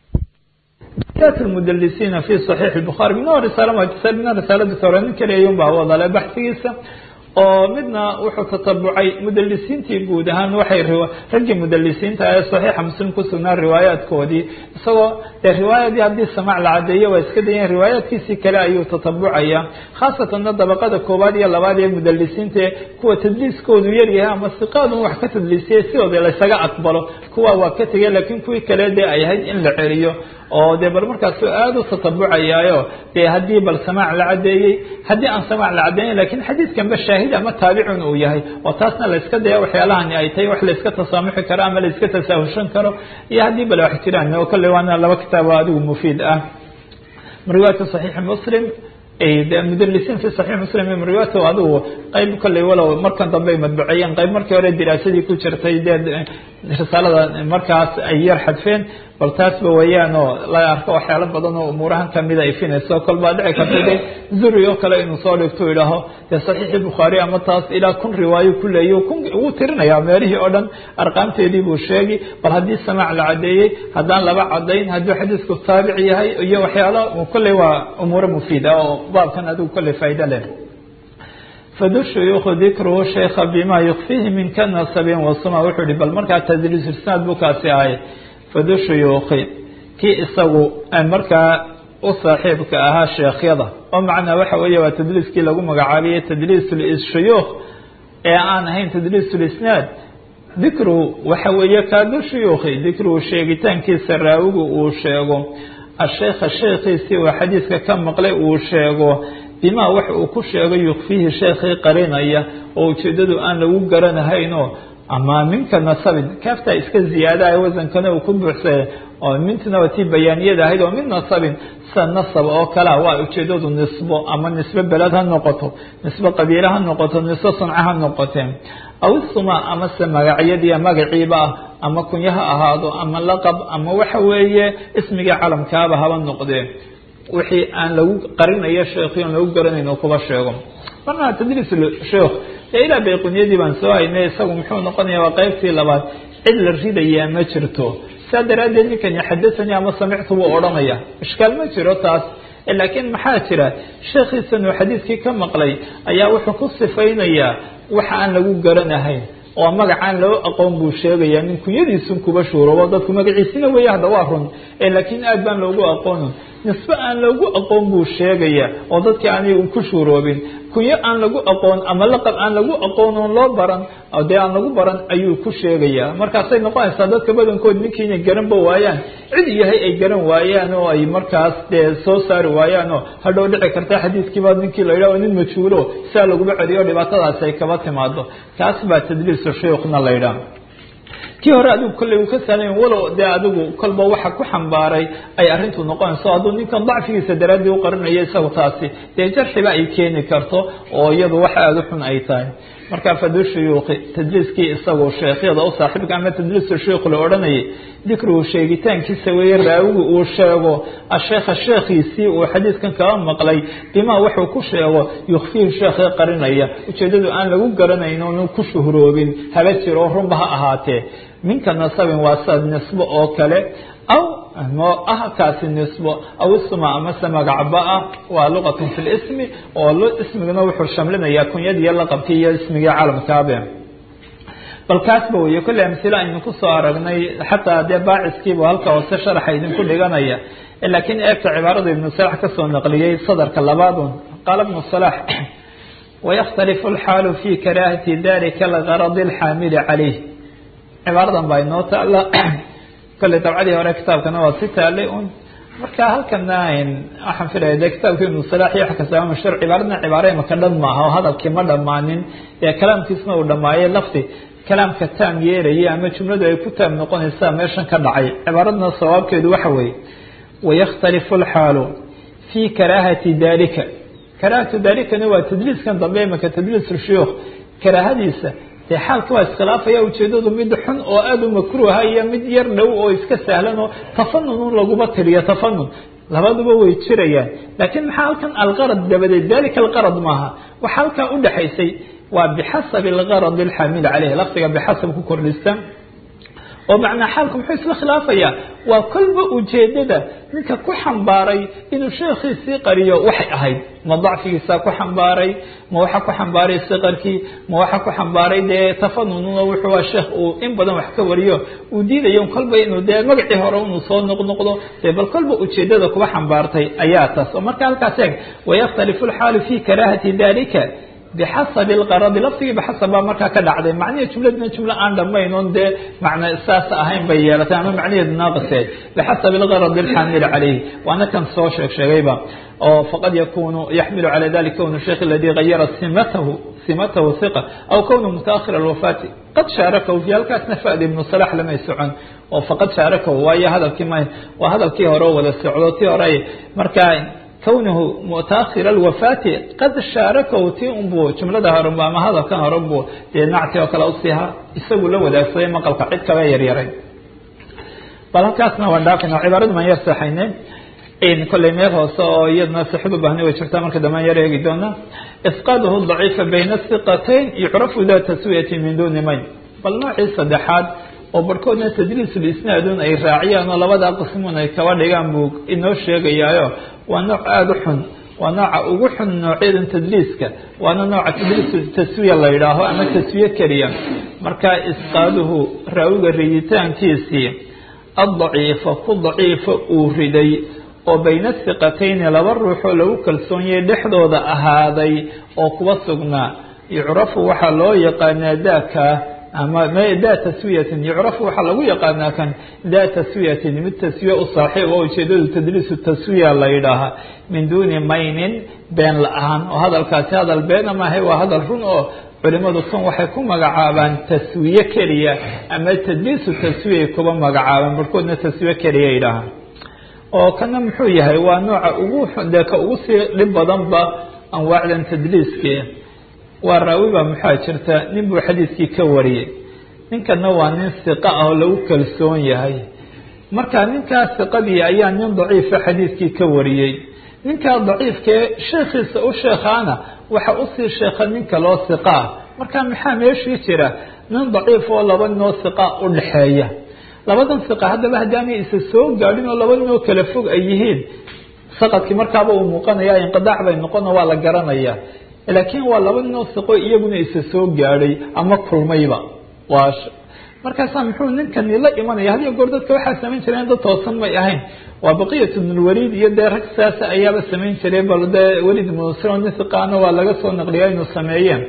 mudalisiina fi صaxiix الbukhaari mina risaala magister mina risaalada tore nin keliya ayun baa wadale baxsigiisa oo midna wuxuu tatabucay mudalisiintii guud ahaan waxay raggii mudalisiinta ee saxiixa muslim ku sugnaa riwaayaadkoodii isagoo dee riwaayadii haddii samaac la cadeeyo waa iska dayan riwaayaadkiisii kale ayuu tatabucaya khaasatanna dabaqada koowaad iyo labaad ee mudalisiinta kuwa tadliiskoodu yaryahay ama siqaadun wax ka tadliisiyay sidooda laysaga aqbalo kuwa waa ka tegay laakiin kuwii kale dee ay ahayd in la celiyo oo dee bal markaasu aada u tatabucayaayo dee haddii bal samaac la cadeeyey haddii aan samaac la cadeeyen lakin xadiidkanba shaahid ama taabicun uu yahay oo taasna layska daya waxyaalahani ay tahay wax layska tasaamuxi karo ama layska tasaahushan karo iyo haddii bal wax jiraan oo kolley waana laba kitaabo adigu mufiid ah riwaayatu saxiixi muslim mudalisiin fi saxiix muslim riwaayatu adigu qayb kolley walow markan dambe ay madbuceeyeen qayb markii hore diraasadii ku jirtay dee risaalada markaas ay yar xadfeen bal taasba weeyaan oo la arko waxyaalo badan oo umuurahan kamida ifinayso kol baa dhici karta de zuri oo kale inuu soo dhigto idhaaho dee saxiixi bukhaari ama taas ilaa kun riwaayo ku leeyo kun wuu tirinayaa meelihii oo dhan arqaamteedii buu sheegi bal haddii samaac la cadeeyey haddaan laba cadayn hadduu xadiisku taabic yahay iyo waxyaalo kolley waa umuuro mufiida oo baabkan adigu kolley faa'ido leh fadu shuyuukhu dikruhu sheikha bima yukfihi min ka nasabin wasuma wuxuu ihi bal markaa tadriis isnaad buu kaasi ahay fadu shuyuukhi kii isagu markaa u saaxiibka ahaa sheekhyada oo macnaa waxa weeye waa tadliiskii lagu magacaabiyey tadliis shuyuukh ee aan ahayn tadliis lisnaad dikruhu waxa weeye kaadu shuyuukhi dikruhu sheegitaankiisa raawigu uu sheego asheekha sheekhiisii uu xadiiska ka maqlay uu sheego bima wax uu ku sheego yukfihi sheekhii qarinaya oo ujeedadu aan lagu garanahaynoo ama minka nasabin kaaftaa iska ziyaadaha wasankana uu ku buuxsaya oo mintuna waa tii bayaaniyada ahayd oo min nasabin sida nasab oo kalea waa ujeedadu nisbo ama nisbe beled ha noqoto nisbe qabiile ha noqoto nisbe sunca ha noqoteen aw isuma amase magacyadiiya magaciiba ah ama kunyo ha ahaado ama laqab ama waxa weeye ismiga calamkaaba haba noqdee wixii aan lagu qarinayo sheekhi on lagu garanayn oo kuba sheego marna tadriis sheekh ee ilaa bayqunyadii baan soo haynay isagu muxuu noqonaya waa qaybtii labaad cid la ridayaa ma jirto saa daraaddeed ninkani xadahanii ama samictu buu odhanaya ishkaal ma jiro taas laakiin maxaa jira sheekhiisan uu xadiiskii ka maqlay ayaa wuxuu ku sifaynayaa waxa aan lagu garanahayn oo magacaan loo aqoon buu sheegaya nin kunyadiisun kuba shuuroobo dadku magaciisina weeye hadda waa run laakiin aad baan loogu aqoonin nisbe aan loogu aqoon buu sheegaya oo dadkii aanay ku shuuroobin kunyo aan lagu aqoon ama laqab aan lagu aqoon oon loo baran dee aan lagu baran ayuu ku sheegaya markaasay noqonaysaa dadka badankood ninkii inay garanba waayaan cid yahay ay garan waayaan oo ay markaas dee soo saari waayaan oo hadhow dhici karta xadiiskiiba ninkii la yidhaho nin majhuulo siaa laguma celiyo dhibaatadaasi ay kaba timaado kaas baa tadliisu shuyuukhna la yidhaha kii hore adigu kolley uu ka sahlan walow dee adigu kolba waxa ku xambaaray ay arrintu noqonayso hadduu ninkan dacfigiisa daraaddii u qarinayo isagu taasi dee jarxiba ay keeni karto oo iyadu wax aada u xun ay tahay marka fadu shuyuukhi tadliiskii isagu sheekhyada u saaxiibka ama tadliisu shuyuukh la odhanayay dikruhu sheegitaankiisa weeye raawigu uu sheego asheekha sheekhiisii uu xadiiskan kaba maqlay bimaa wuxuu ku sheego yukfiihi sheekhii qarinaya ujeedadu aan lagu garanayn oonu ku shuhroobin haba jiro oo runba ha ahaatee minka nasabin waa sad nisbo oo kale aw ah kaasi nisbo aw isma amase magacba ah waa luqatun fi lismi oo ismigana wuxuu shamlinayaa kunyadiiyo laqabkii iyo ismigii calamkaabe bal kaasba weeye kolley amsilo aynu kusoo aragnay xataa dee baaciskiibu halka hoose sharaxa idinku dhiganaya laakiin eegta cibaarada ibnu salax kasoo naqliyey sadarka labaadun qaala ibnu salax wayakhtalifu alxaalu fi karaahati dalika algaradi alxaamili calayh cibaaradan baa inoo taala kolley dabcadii hore kitaabkana waa si taalay un marka halkana waxaan filaya de kitaabki ibnu salax iyo wax kastaba mashhuur cibaaradna cibaare imaka dhan maaha oo hadalkii ma dhammaanin ee kalaamkiisna uu dhammaayay lafti kalaamka taam yeelaya ama jumladu ay ku taam noqonaysaa meeshan ka dhacay cibaaradna sawaabkeedu waxa weeye wayakhtalifu alxaalu fii karaahati dalika karaahatu dalikana waa tadliiskan dambe imaka tadliis shuyuukh karaahadiisa dee xaalka waa iskhilaafaya ujeedadu mid xun oo aada u makruuha iyo mid yar dhow oo iska sahlan oo tafanun laguma tiriyo tafanun labaduba way jirayaan laakiin maxaa halkan alqarad dabadeed dalika alqarad maaha waxa halkaa udhexaysay waa bixasabi algarad alxaamil caleyh lafdiga bixasab ku kordhista oo macnaa xaalku muxuu isla khilaafaya waa kolba ujeedada ninka ku xambaaray inuu sheekhiisii qariyo waxay ahayd ma dacfigiisaa ku xambaaray ma waxa ku xambaaray siqarkii ma waxa ku xambaaray dee tafanununa wuxuu waa sheekh uu in badan wax ka wariyo uu diidayo kolba inuu dee magacii hore inuu soo noqnoqdo dee bal kolba ujeedada kuba xambaartay ayaa taas oo marka halkaas eeg wayakhtalifu lxaalu fi karaahati dalika bixasabi lqaradi lafdigii bixasab baa markaa ka dhacday macnihii jumladna jumlo aan dhamayn oon dee macna saas ahayn bay yeelatay ama macnaheedu naaqisee bixasabi lgaradi alxaamil calayhi waana kan soo sheeg sheegayba oo faqad yakunu yaxmilu cala dalika kownu sheikh aladi gayara simatahu simatahu hiqa aw kownu mutaakhir alwafaati qad shaarakahu fi halkaasna fa'da ibnu salax lamay socon oo faqad shaarakahu waayo hadalkii ma waa hadalkii hore oo wada socdo tii hore markaa kwnuhu mutaakhir alwafaati qad shaarakahu ti unbuu jumlada horenbu ama hadalkan horenbu dee nacti oo kale usiiha isagu la wadaagsaday maqalka cid kaba yaryaray bal halkaasna waan dhaafayna cibaaradu maan yar saxaynay kolley meel hoose oo iyadna sixid u baahni way jirtaa marka dambe yar eegi doona isqaaduhu daciifa bayna siqatayn yucrafu da taswiyati min duni mayn bal noocii saddexaad oo barhkoodna tadliisulisnaadun ay raaciyaan oo labada qismun ay kaba dhigaan buu inoo sheegayaayo waa nooc aada u xun waa nooca ugu xun noocyadan tadliiska waana nooca tadliisu taswiya la yidhaaho ama taswiye keliya marka isqaaduhu raawiga riditaankiisii addaciifa ku daciifa uu riday oo bayna siqatayni laba ruuxoo lagu kalsoonyay dhexdooda ahaaday oo kuwa sugnaa yucrafu waxaa loo yaqaanaa daaka ama da taswiyatin yucrafu waxaa lagu yaqaanaa kan da taswiyatin mid taswiye u saaxiib oo ujeedadu tadliisu taswiya la yidhaahaa min duuni maynin been la-aan oo hadalkaasi hadal beena maahay waa hadal run oo culimadu kan waxay ku magacaabaan taswiye keliya ama tadliisu taswiyay kuba magacaabaan barhkoodna taswiye keliya yidhaahaan oo kana muxuu yahay waa nooca ugu dee ka ugu sii dhib badanba anwaacdan tadliiskii waa raawiba maxaa jirta nin buu xadiiskii ka wariyey ninkana waa nin siqa ah oo lagu kalsoon yahay marka ninkaa siqadii ayaa nin daciifa xadiiskii ka wariyey ninkaa daciifkee sheekhiisa u sheekhaana waxa usii sheekha nin kaloo siqa ah marka maxaa meeshii jira nin daciif oo laba ninoo siqa u dhexeeya labadan siqa haddaba haddaanay isa soo gaadhin oo laba ninoo kala fog ay yihiin saqadkii markaaba uu muuqanaya inqidaac bay noqono waa la garanaya laakiin waa laba ninoo siqo iyaguna isa soo gaadhay ama kulmayba waa markaasaa muxuu ninkani la imanaya hadiyo goor dadka waxaa samayn jireen dad toosan may ahayn waa baqiyat bnulwaliid iyo dee rag saasa ayaaba samayn jiray bal dee welid musro nin siqaana waa laga soo naqliya inuu sameeyeen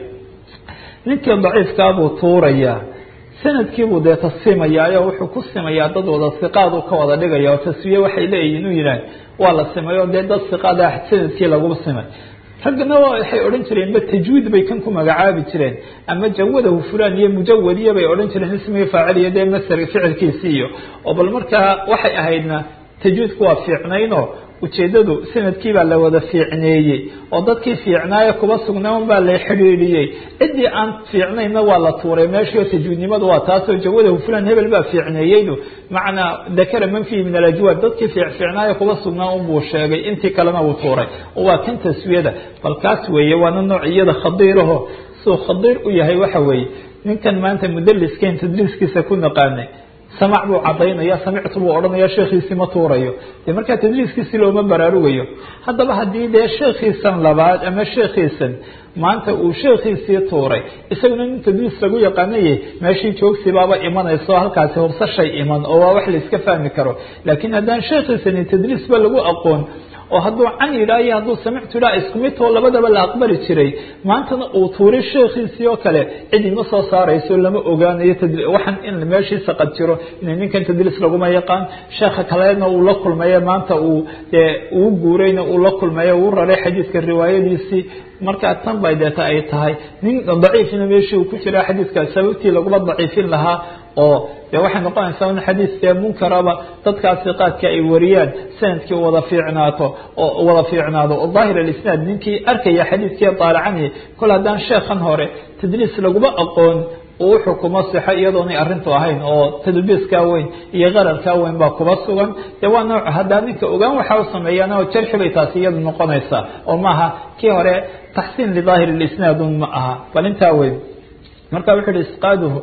ninkii daciifkaabuu tuurayaa sanadkiibuu dee tasfiimayaayo wuxuu ku simayaa dad wada siqaadu ka wada dhigaya oo taswiye waxay leeyihin inuu yidhaah waa la simay oo dee dad siqaada sanadkii lagu simay raggana waxay odhan jireenba tajwiid bay kan ku magacaabi jireen ama jawadahu fulan iyo mujawadiya bay odhan jireen ismigi faacil iyo dee masar ficilkiisi iyo oo bal markaa waxay ahaydna tajwiidku waa fiicnaynoo ujeedadu sanadkiibaa la wada fiicneeyey oo dadkii fiicnaaye kuba sugnaan baa la xidhiidhiyey ciddii aan fiicnayna waa la tuuray meeshii oo tajwiidnimadu waa taasoo jawadahu fulan hebel baa fiicneeyeydu macnaa dakara man fihi min alajwaad dadkii fiicnaaye kuba sugnaan unbuu sheegay intii kalena uu tuuray oo waa kan taswiyada bal kaas weeye waana nooc iyada khadiiraho suu khadiir u yahay waxa weeye ninkan maanta mudaliskeen tadliiskiisa ku naqaanay samac buu cadaynaya samictu buu odhanaya sheekhiisii ma tuurayo dee markaa tadliiskiisi looma baraarugayo haddaba haddii dee sheekhiisan labaad ama sheekhiisan maanta uu sheekhiisii tuuray isaguna nin tadliis lagu yaqaanaye meeshii joogsibaaba imanayso halkaasi hubsashay iman oo waa wax la iska fahmi karo laakiin haddaan sheekhiisani tadliisba lagu aqoon oo hadduu can yidhaah iyo hadduu samictu yidhaah isku midtoo labadaba la aqbali jiray maantana uu tuuray sheekhiisii oo kale cid ima soo saarayso lama ogaanayo waxaan in meeshii saqad jiro in ninkan tadliis laguma yaqaan sheekha kalena uu la kulmayo maanta uu dee uu guurayna uu la kulmayo uu raray xadiidka riwaayadiisii markaa tan bay deeta ay tahay nin daciifina meeshii uu ku jira xadiidka sababtii laguma daciifin lahaa oo dee waxay noqonaysaa in xadiis dee munkaraba dadkaasi qaadka ay wariyaan sanadkii wada fiicnaato oo wada fiicnaado oo daahir alisnaad ninkii arkaya xadiidkii daalacanaya kol haddaan sheekhan hore tadliis laguma aqoon uu xukumo sixo iyadoonay arrintu ahayn oo tadbiiskaa weyn iyo qararkaa weyn baa kuba sugan dee waa nooc haddaa ninka ogaan waxa u sameeyaan oo jarxi bay taasi iyadu noqonaysaa oo maaha kii hore taxsiin lidaahir lisnaadun ma aha bal intaa weyn marka wuxuu ihi isqaaduhu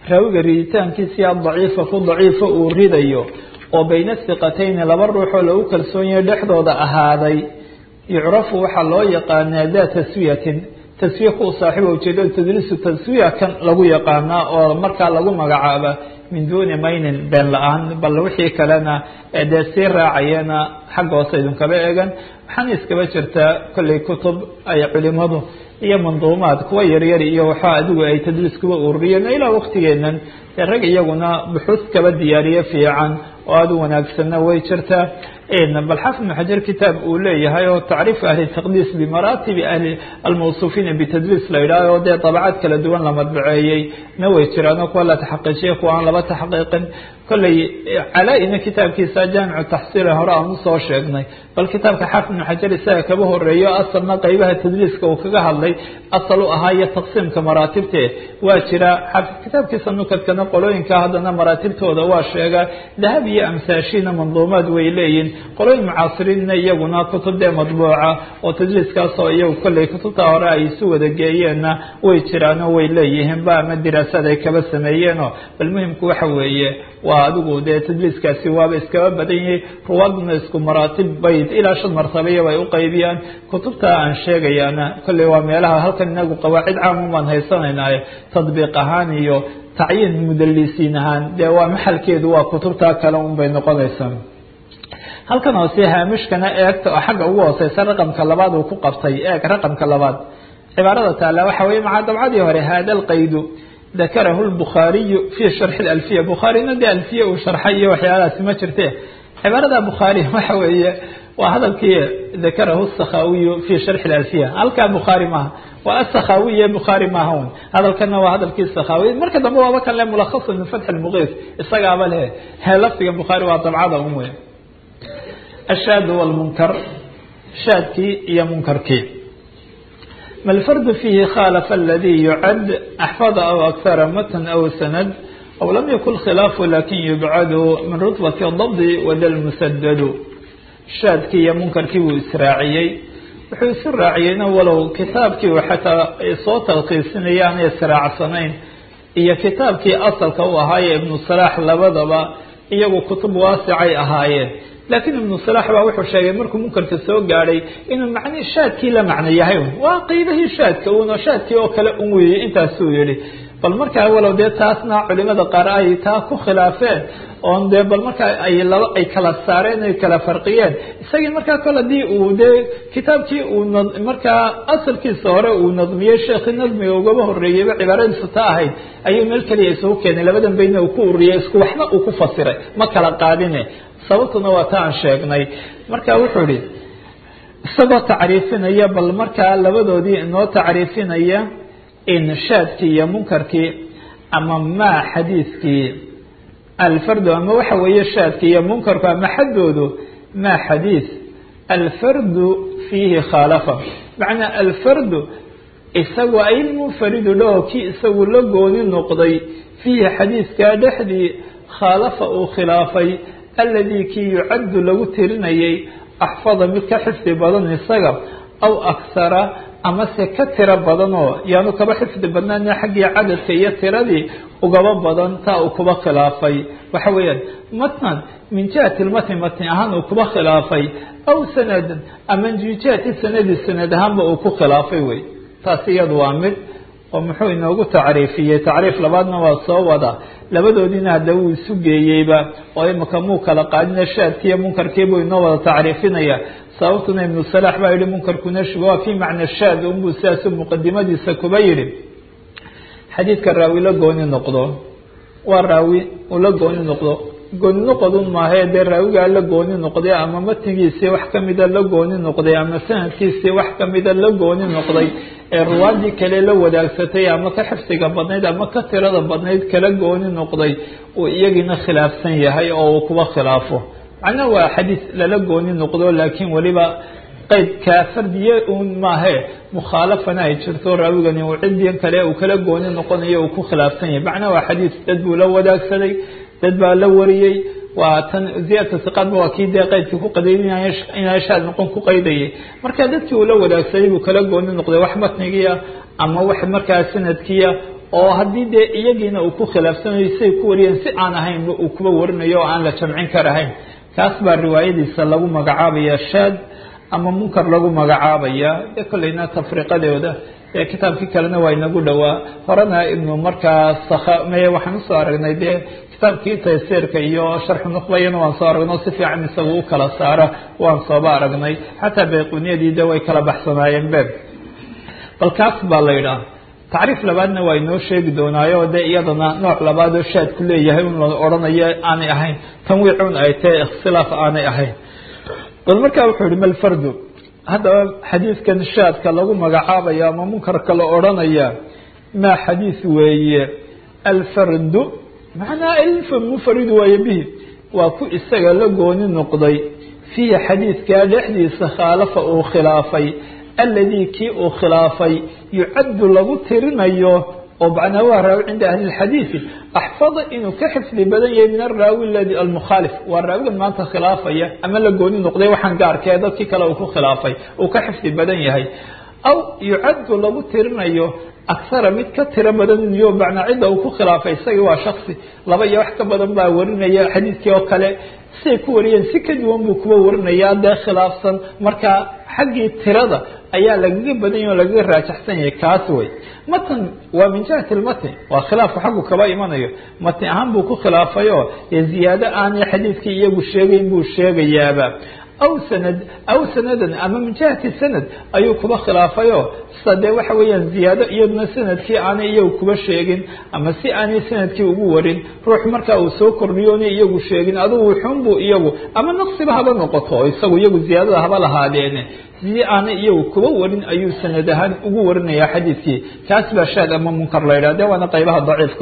raawiga riditaankiisiya daciifa ku daciifa uu ridayo oo bayna hiqatayni laba ruuxoo lagu kalsoon yahay dhexdooda ahaaday yucrafu waxaa loo yaqaanaa daa taswiyatin taswiya ku saaxiiba ujeedada tadliisu taswiya kan lagu yaqaanaa oo markaa lagu magacaaba min duuni maynin been la-aan bal wixii kalena dee sii raacayana xagga hoose idinkaba eegan waxaana iskaba jirtaa kolley kutub ay culimadu iyo manduumaad kuwa yaryar iyo waxaa adigu ay tadliis kuba ururiyeen ilaa waktigeenan dee rag iyaguna buxuus kaba diyaariye fiican oo aada u wanaagsanna way jirtaa bal xafid ibn xajar kitaab uu leeyahay oo tacriif ahli taqdiis bimaratibi ahli almawsuufiina bitadliis la yidhaaho dee dabacad kala duwan la madbaceeyey na way jiraan oo kuwa la taxaqiijiya kuwa aan laba taxqiiqin kolley calaa-ina kitaabkiisa jaamicu taxsiila hore aan usoo sheegnay bal kitaabka xaafid ibn xajar isaga kaba horeeyo asalna qeybaha tadliiska uu kaga hadlay asal u ahaa iyo taqsiimka maraatibte waa jira kitaabkiisa nukadkana qolooyinka haddana maraatibtooda waa sheega dahab iyo amsaashiina manduumaad way leeyihin qolooyin mucaasiriinna iyaguna kutub dee madbuuca oo tadliiskaasoo iyagu kolley kutubta hore ay isu wada geeyeenna way jiraanoo way leeyihiin ba ama diraasaad ay kaba sameeyeenoo bal muhimku waxa weeye waa adigu dee tadliiskaasi waaba iskaba badan yahay ruwaaduna isku maraatib bayd ilaa shan martabaya bay u qaybiyaan kutubta aan sheegayaana kolley waa meelaha halkan inagu qawaacid caamun baan haysanaynaye tadbiiq ahaan iyo tacyiin mudalisiin ahaan dee waa maxalkeedu waa kutubta kale un bay noqonaysaa halkan hoose haamishkana eegta oo xagga ugu hooseysa raqamka labaad uu ku qabtay eeg raqamka labaad cibaarada taala waxa weye maca dabcadii hore hada alqaydu dakarahu lbukhaariyu fi sharxi alfiya bukhaarina dee alfiya uu sharxay iyo waxyaalahaasi ma jirte cibaarada bukhaari waxa weeye waa hadalkii dakarahu sakhawiyu fi sharxi alfiya halkaa bukhaari maaha waa asakhawiye bukhaari maaha un hadalkana waa hadalkii sakhawi marka dambe waaba kan le mulakhasun min fatxi lmuqiis isagaaba leh he lafdiga bukhaari waa dabcada un wey ashaad wlmunkar shaadkii iyo munkarkii ma lfardu fiihi khalafa aladi yucad axfada aw akhara matan aw sanad aw lam yakun khilaafu lakin yubcadu min rutbati dabdi wada lmusadadu shaadkii iyo munkarkii buu israaciyey wuxuu isu raaciyeyna walow kitaabkii uu xataa soo talkiisinaya aanay israacsanayn iyo kitaabkii asalka u ahaaye ibnu salaax labadaba iyagu kutub waasicay ahaayeen laakiin ibnu salax baa wuxuu sheegay markuu munkarka soo gaadhay inuu macni shaadkii la macno yahay un waa qeybahii shaadka uno shaadkii oo kale un weeyey intaasuu yihi bal markaa walow dee taasna culimada qaar ay taa ku khilaafeen oon dee bal markaa ay laba ay kala saareen ay kala farqiyeen isagii markaa kol hadii uu dee kitaabkii uu markaa asalkiisa hore uu nadmiyey sheekhi nadmiga ugaba horeeyeyba cibaaradiisu ta ahayd ayuu meel keliya isugu keenay labadan baydna uu ku ururiyey isku waxba uu ku fasiray ma kala qaadine sababtuna waa ta aan sheegnay marka wuxuu ihi isagoo tacriifinaya bal markaa labadoodii inoo tacriifinaya inshaadkii iyo munkarkii ama maa xadiiskii alfardu ama waxa weeye shaadkii iyo munkarku ama xaddoodu maa xadiis alfardu fiihi khaalafa macnaa alfardu isagu ailmunfaridu dhaho kii isagu la gooni noqday fiihi xadiiskaa dhexdii khaalafa uu khilaafay aladi kii yucaddu lagu tirinayay axfada mid ka xifdi badan isaga aw akhara amase ka tiro badanoo yaanu kaba xifdi badnaana xaggii cadadka iyo tiradii ugaba badan taa uu kuba khilaafay waxa weeyaan matnan min jihati lmatni matni ahaan uu kuba khilaafay aw sanadan ama min jihati sanadi sanad ahaanba uu ku khilaafay wey taas iyadu waa mid oo muxuu inoogu tacriifiyey tacriif labaadna waa soo wada labadoodiina hadda wuu isu geeyeyba oo imika muu kala qaadina shaadkiiyo munkarkiibuu inoo wada tacriifinaya sababtuna ibnu salaax baa yihi munkarkuna shuba waa fii macna shaad unbuu sidaasu muqadimadiisa kuba yihi xadiidka raawi la gooni noqdo waa raawi uu la gooni noqdo gooni noqodun maahae dee raawigaa la gooni noqday ama matnigiisii wax kamida la gooni noqday ama sanadkiisii wax kamida la gooni noqday ee ruwaadii kale la wadaagsatay ama ka xifsiga badnayd ama ka tirada badnayd kala gooni noqday uu iyagiina khilaafsan yahay oo uu kuba khilaafo macnaha waa xadiis lala gooni noqdo laakiin weliba qeydkaa fardiye un maahe mukhaalafana ay jirto raawigani uu cidian kale uu kala gooni noqonayo uu ku khilaafsan yahay macnaha waa xadiis dad buu la wadaagsaday dad baa la wariyey waa tan ziyadka siqaadba waa kii dee qeydkii ku qadaynay inaa shaad noqon ku qaydayay marka dadkii uu la wadaagsaday buu kala gooni noqday wax matnigiia ama wax markaa sanadkiia oo haddii dee iyagiina uu ku khilaafsanayo siay ku wariyeen si aan ahaynba uu kuba warinayo oo aan la jamcin karahayn kaas baa riwaayadiisa lagu magacaabaya shaad ama munkar lagu magacaabaya dee kolleyna tafriiqadooda dee kitaabkii kalena waa inagu dhowaa horena ibnu markaa sakme waxaan usoo aragnay dee kitaabkii taysiirka iyo sharxu nuqbayana waan soo aragnay si fiican isagu u kala saara waan sooba aragnay xataa bayquniyadii de way kala baxsanaayeen be bal kaas baa la yidhaha tacriif labaadna waa inoo sheegi doonaayo dee iyadana nooc labaad oo shaadku leeyahay un la odhanayo aanay ahayn tanwiicun ay tahay ikhtilaaf aanay ahayn bal markaa wuxuu yihi malfardu haddaba xadiidkan shaadka lagu magacaabaya ama munkarka la odhanaya maa xadiis weeye alfardu macnaa almunfaridu waaye bihi waa ku isaga la gooni noqday fiihi xadiidkaa dhexdiisa khaalafa uu khilaafay alladii kii uu khilaafay yucaddu lagu tirinayo oo macnaa waa raawi cinda ahli lxadiidi axfada inuu ka xifdi badan yahay min araawi ladi almukhaalif waa raawigan maanta khilaafaya ama la gooni noqday waxaan gaarkee dadkii kale uu ku khilaafay uu ka xifdi badan yahay aw yucaddu lagu tirinayo akhara mid ka tiro badan iyo macnaa cidda uu ku khilaafay isagii waa shaksi laba iyo wax ka badan baa warinaya xadiidkii oo kale siay ku wariyeen si ka duwan buu kuwa warinayaa dee khilaafsan marka xaggii tirada ayaa lagaga badan yahy o lagaga raajaxsan yahay kaas wey matan waa min jihati lmatn waa khilaafku xaggu kaba imanayo matni ahaan buu ku khilaafayoo dee ziyaado aanay xadiidkii iyagu sheegayn buu sheegayaaba aw sanad aw sanadan ama min jihati sanad ayuu kuba khilaafayo sida dee waxa weeyaan ziyaado iyaduna sanadkii aanay iyagu kuba sheegin ama si aanay sanadkii ugu warin ruux markaa uu soo kordhiyo onay iyagu sheegin adugu wuxuunbuu iyagu ama naqsiba haba noqoto oo isagu iyagu ziyaadada haba lahaadeene si aanay iyagu kuba warin ayuu sanad ahaan ugu warinayaa xadiidkii kaas baa shaad ama munkar la yidhah de waana qaybaha daciifka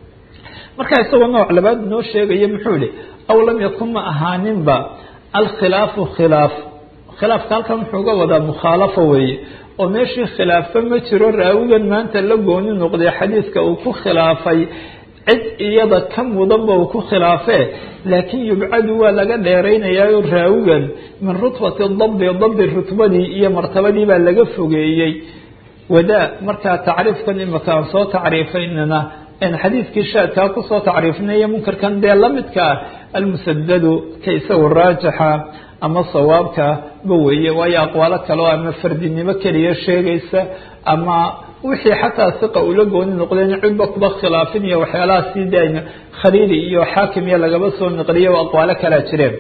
marka isagoo nooc labaad noo sheegaya muxuu yihi aw lam yakun ma ahaaninba alkhilaafu khilaaf khilaafka halkan wuxuu uga wadaa mukhaalafo weeye oo meeshii khilaafba ma jiro raawigan maanta la gooni noqday xadiidka uu ku khilaafay cid iyada ka mudanba uu ku khilaafee laakiin yubcadu waa laga dheeraynayaayo raawigan min rutbati dabdi dabdi rutbadii iyo martabadii baa laga fogeeyey wadaa markaa tacriifkan imika aan soo tacriifaynana xadiidkii shaadkaa kusoo tacriifinayo munkarkan dee lamidka ah almusadadu ka isagu raajixa ama sawaabka ba weeye waayo aqwaalo kaleo ama fardinimo keliya sheegaysa ama wixii xataa siqa ula gooni noqdeen cidba kuba khilaafin iyo waxyaalaha sii daayna khaliili iyo xaakim iyo lagaba soo naqliya o aqwaalo kalaa jireen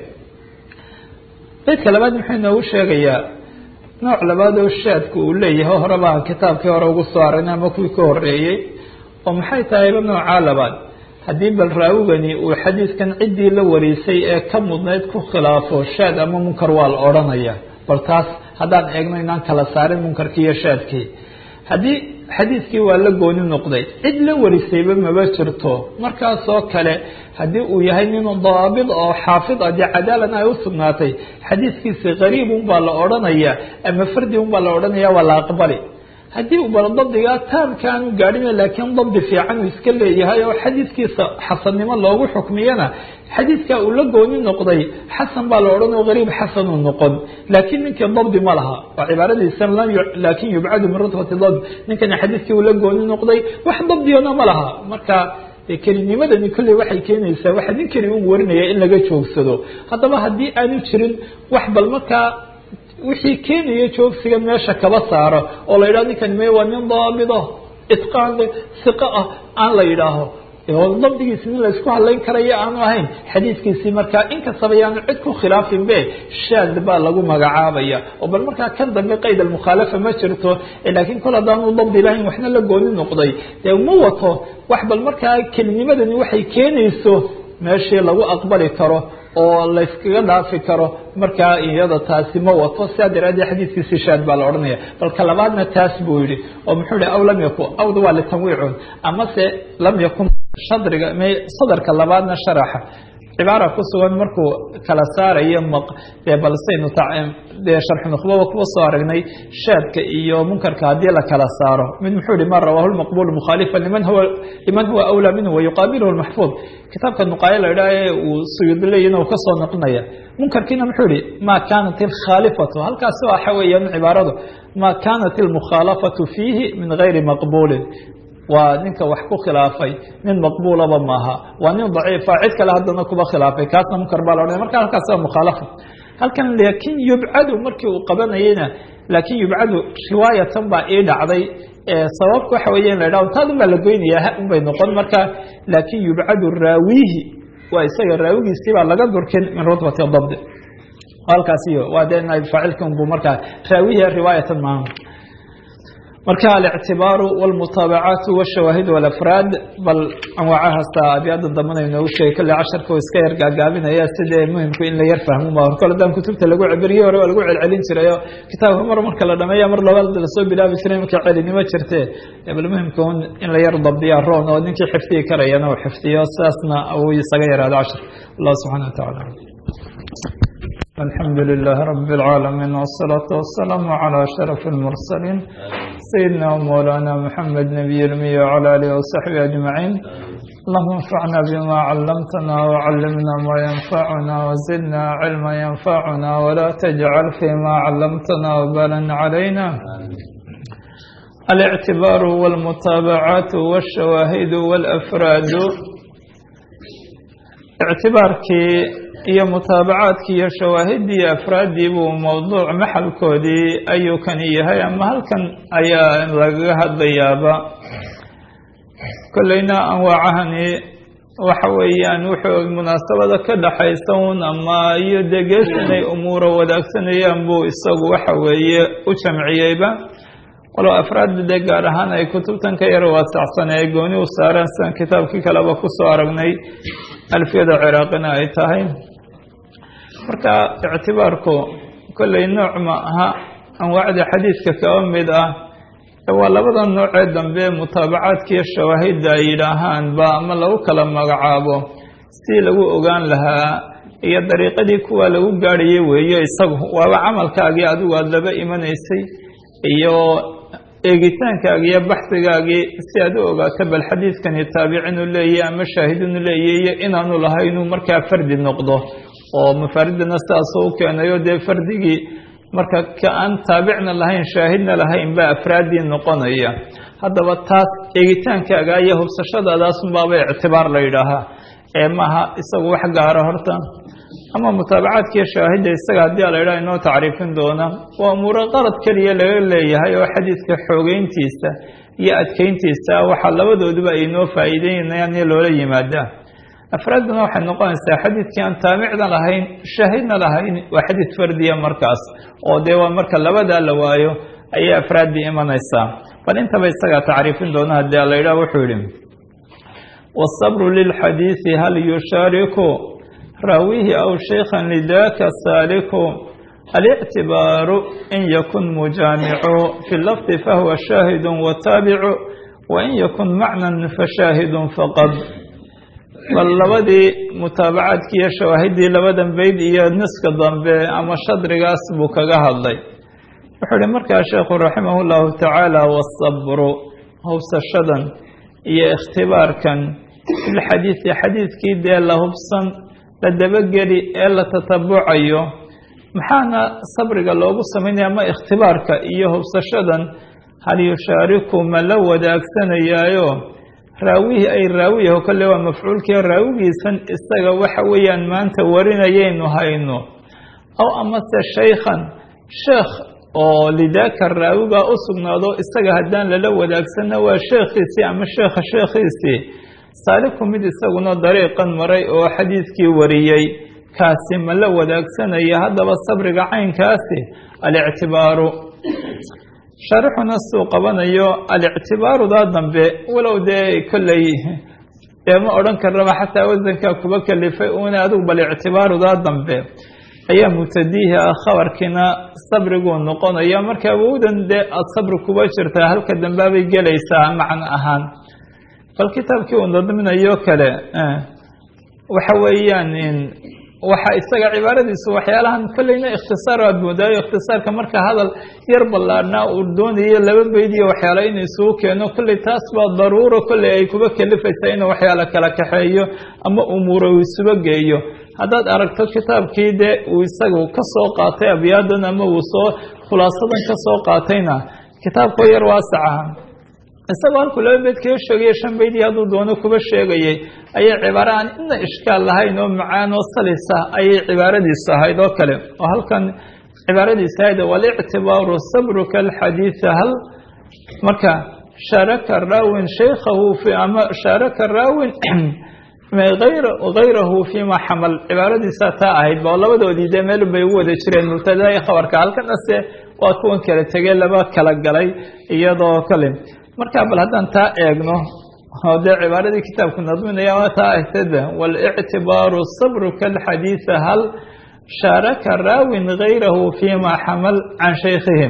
beydka labaad muxuu inoogu sheegayaa nooc labaad oo shaadku uu leeyahay hore baan kitaabkii hore ugu soo aragnay ama kuwii ka horeeyey oo maxay tahayba noocaa labaad haddii bal raawigani uu xadiidkan ciddii la wariisay ee ka mudnayd ku khilaafo shaad ama munkar waa la odhanaya bal taas haddaan eegno inaan kala saarin munkarkii iyo shaadkii haddii xadiidkii waa la gooni noqday cid la warisayba maba jirto markaasoo kale haddii uu yahay nin daabid oo xaafid a dee cadaalan ay u sugnaatay xadiidkiisi qariib unbaa la odhanaya ama fardi unbaa la odhanaya waa la aqbali haddii uu bal dabdigaa taamka aanu gaadhina laakiin dabdi fiican uu iska leeyahay oo xadiidkiisa xasannimo loogu xukmiyana xadiidka uu la gooni noqday xasan baa la odhan oo gariib xasanuu noqon laakiin ninkii dabdi ma laha waa cibaaradiisa laakin yubcadu min rutbati dabd ninkani xadiidkii uu la gooni noqday wax dabdiyana ma laha marka kelinimadani kolley waxay keenaysaa waxa ninkani u warinaya in laga joogsado haddaba haddii aanu jirin wax bal markaa wixii keenaya joogsiga meesha kaba saaro oo la yidhaho ninkan me waa nin daabid ah itqaan le siqa ah aan la yidhaaho oo dabdigiisi nin laysku hadlayn karayo aanu ahayn xadiidkiisii markaa inkastaba yaanu cid ku khilaafin be shaad baa lagu magacaabaya oo bal markaa kan dambe qayd almukhaalafa ma jirto laakiin kol haddaanu dabdi lahayn waxna la gooni noqday dee ma wato wax bal markaa kelinimadani waxay keenayso meeshii lagu aqbali karo oo layskaga dhaafi karo markaa iyada taasi ma wato sidaa daraadeed xadiidkiisi shaad baa la odhanaya balka labaadna taas buu yihi oo muxuu yihi aw lam yakun awda waa litanwiicun amase lam yakun shadriga m sadarka labaadna sharaxa cibaara ku sugan markuu kala saarayo dee balsaynu dee sharxu nukhbaba kuwa soo aragnay shaadka iyo munkarka haddii la kala saaro mid muxuu yihi ma rawaahu lmaqbul mukhaalifa liman huwa liman huwa awlaa minhu wayuqaabilhu lmaxfuud kitaabka nuqaayo la idhaha ee uu suyuudi leeyina uu kasoo noqonaya munkarkiina muxuu yihi ma kanat ilkhaalifatu halkaasi waxa weeyaan cibaaradu ma kanat ilmukhaalafatu fiihi min gayri maqbulin waa ninka wax ku khilaafay nin maqbuulaba maaha waa nin daciifa cid kale haddana kuba khilaafay kaasna munkar baa la odhanaya marka halkaas waa mukhaalafa halkan laakiin yubcadu markii uu qabanayeyna laakiin yubcadu riwaayatan baa ii dhacday sababka waxa weeye in la idhaho taadun baa la goynayaa ha un bay noqon marka laakiin yubcadu raawihi waa isaga raawigiisii baa laga durkin min rutbati dabdi halkaas iyo waa dee naib faacilkan buu markaa raawihi riwaayatan maaha marka alictibaaru wاlmutaabacaatu wاshawaahid wاlafraad bal anwaacahaasta abyaada dambana inoogu sheegay kolle casharka iska yar gaagaabinaya sidee muhimku in la yar fahmo ba horkole hadaan kutubta lagu cibiriye hore waa lagu celcelin jirayo kitaabka mar marka la dhameeya mar labaad lasoo bilaabi jiray marka celinimo jirte bal muhimka un in la yar dabdiya roon oo ninkii xifdiyi karayana uu xifdiyo sidaasna uu isaga yaraado cashar allah subxana wa tacala الحمد لله رب العالمين والصلاة والسلام على أشرف المرسلين سيدنا ومولانا محمد نبي المي وعلى آله وصحبه أجمعين اللهم انفعنا بما علمتنا وعلمنا ما ينفعنا وزدنا علما ينفعنا ولا تجعل فيما علمتنا وبالا علينا الاعتبار والمتابعات والشواهد والأفراد اعتبارك iyo mutaabacaadkii iyo shawaahiddii iyo afraaddii buu mowduuc maxalkoodii ayuu kani yahay ama halkan ayaa lagaga hadlayaaba kolleyna anwaacahani waxa weeyaan wuxuu munaasabada ka dhaxaysa un ama iyo dee gees inay umuura wadaagsanayaan buu isagu waxa weeye u jamciyeyba walow afraadda dee gaar ahaan ay kutubtan ka yar waasacsan ee gooni u saareen sidan kitaabkii kaleba kusoo aragnay alfiyada ciraaqina ay tahay marka ictibaarku kolley nooc ma aha anwaacda xadiidka kaba mid ah waa labada noocee dambe mutaabacaadkiiyo shawaahidda ay yidhaahaanba ama lagu kala magacaabo si lagu ogaan lahaa iyo dariiqadii kuwa lagu gaadhayay weeye isagu waaba camalkaagii adigu aada laba imanaysay iyo eegitaankaagi iyo baxsigaagii si aad u ogaato bal xadiidkani taabicinu leeyahy ama shaahidinu leeyahy iyo inaanu lahaynuu markaa fardi noqdo oo mafaaridana sidaasoo u keenayo dee fardigii marka ka aan taabicna lahayn shaahidna lahayn baa afraaddii noqonaya haddaba taas eegitaankaaga iyo hubsashadaadaasunbaaba ictibaar la yidhaahaa ee maaha isagu wax gaara horta ama mutaabacaadkiiyo shaahidda isaga haddii a la yidhaha inoo tacriifin doona waa umuuro qarad keliya laga leeyahay oo xadiidka xoogeyntiisa iyo adkeyntiisa waxaa labadooduba ay inoo faa'iideynayaan iyo loola yimaadaa afraadduna waxay noqonaysaa xadiidkii aan taabicna lahayn shaahidna lahayn waa xadiid fardiya markaas oo dee waa marka labadaa la waayo ayay afraaddii imanaysaa bal intaba isagaa tacriifin doona haddii a la yidhaha wuxuu yidhi waasabru lilxadiidi hal yushaariku raawihi aw shaykhan lidaka saaliku alictibaaru in yakun mujaamicu fi lafdi fahuwa shaahidun wataabicu wain yakun macnan fashaahidun faqad bal labadii mutaabacaadkii iyo shawaahiddii labadan bayd iyo niska dambe ama shadrigaas buu kaga hadlay wuxuu ihi markaa sheekhu raximah llahu tacaala wasabru hubsashadan iyo ikhtibaarkan filxadiidi xadiidkii dee la hubsan la dabageli ee la tatabucayo maxaana sabriga loogu samaynaya ama ikhtibaarka iyo hubsashadan hal yushaariku ma la wadaagsanayaayo raawihii ay raawiyaho kolle waa mafcuulkii raawigiisan isaga waxa weeyaan maanta warinayaynu hayno aw amase shaykhan sheekh oo lidaaka raawigaa u sugnaado isaga haddaan lala wadaagsanna waa sheekhiisii ama sheekha sheekhiisii saaliku mid isaguna dariiqan maray oo xadiidkii wariyey kaasi ma la wadaagsanaya haddaba sabriga caynkaasi alictibaaru shaarixuna suu qabanayo alictibaarudaa dambe walow dee kolley dee ma odhan karnaba xataa wasankaa kuba kalifay una adigu bal ictibaarudaa dambe ayaa mubtadiihi ah khabarkiina sabriguu noqonaya marka awowdan dee aada sabri kuba jirtaa halka dambaabay gelaysaa macno ahaan bal kitaabkii uu nadminayo kale waxa weeyaan waxa isaga cibaaradiisu waxyaalahan kolleyna ikhtisaar aad moodaayo ikhtisaarka marka hadal yar ballaadhnaa uu doonayo laba beyd iyo waxyaala inuu isugu keeno kolley taas baa daruuro kolley ay kuba kalifaysaa inuu waxyaala kala kaxeeyo ama umuuro uu isuba geeyo haddaad aragto kitaabkii dee uu isagu ka soo qaatay abyaadan ama uu soo khulaasadan ka soo qaatayna kitaabkoo yar waasaca isagoo halkuu laba beyd kaga sheegaya shan beydii hadduu doono kuba sheegayay ayay cibaaro aan ina ishkaal lahayn oo macaan oo salisa ayay cibaaradiisu ahayd oo kale oo halkan cibaaradiisa ahayd walictibaaru sabruka alxadiida hal marka shaaraka raawin shaykhahu fi ama shaaraka raawin hayrahu fima xamal cibaaradiisa taa ahayd ba labadoodii dee meel bay ugu wada jireen mubtada iyo khabarka halkanase waa kuwan kala tegey laba kala galay iyadoo kale marka bal haddaan taa eegno oo dee cibaaradii kitaabku nadminaya waa taa ahtada walictibaaru sabruka alxadiida hal shaaraka raawin hayrahu fima xamal can shaykhihi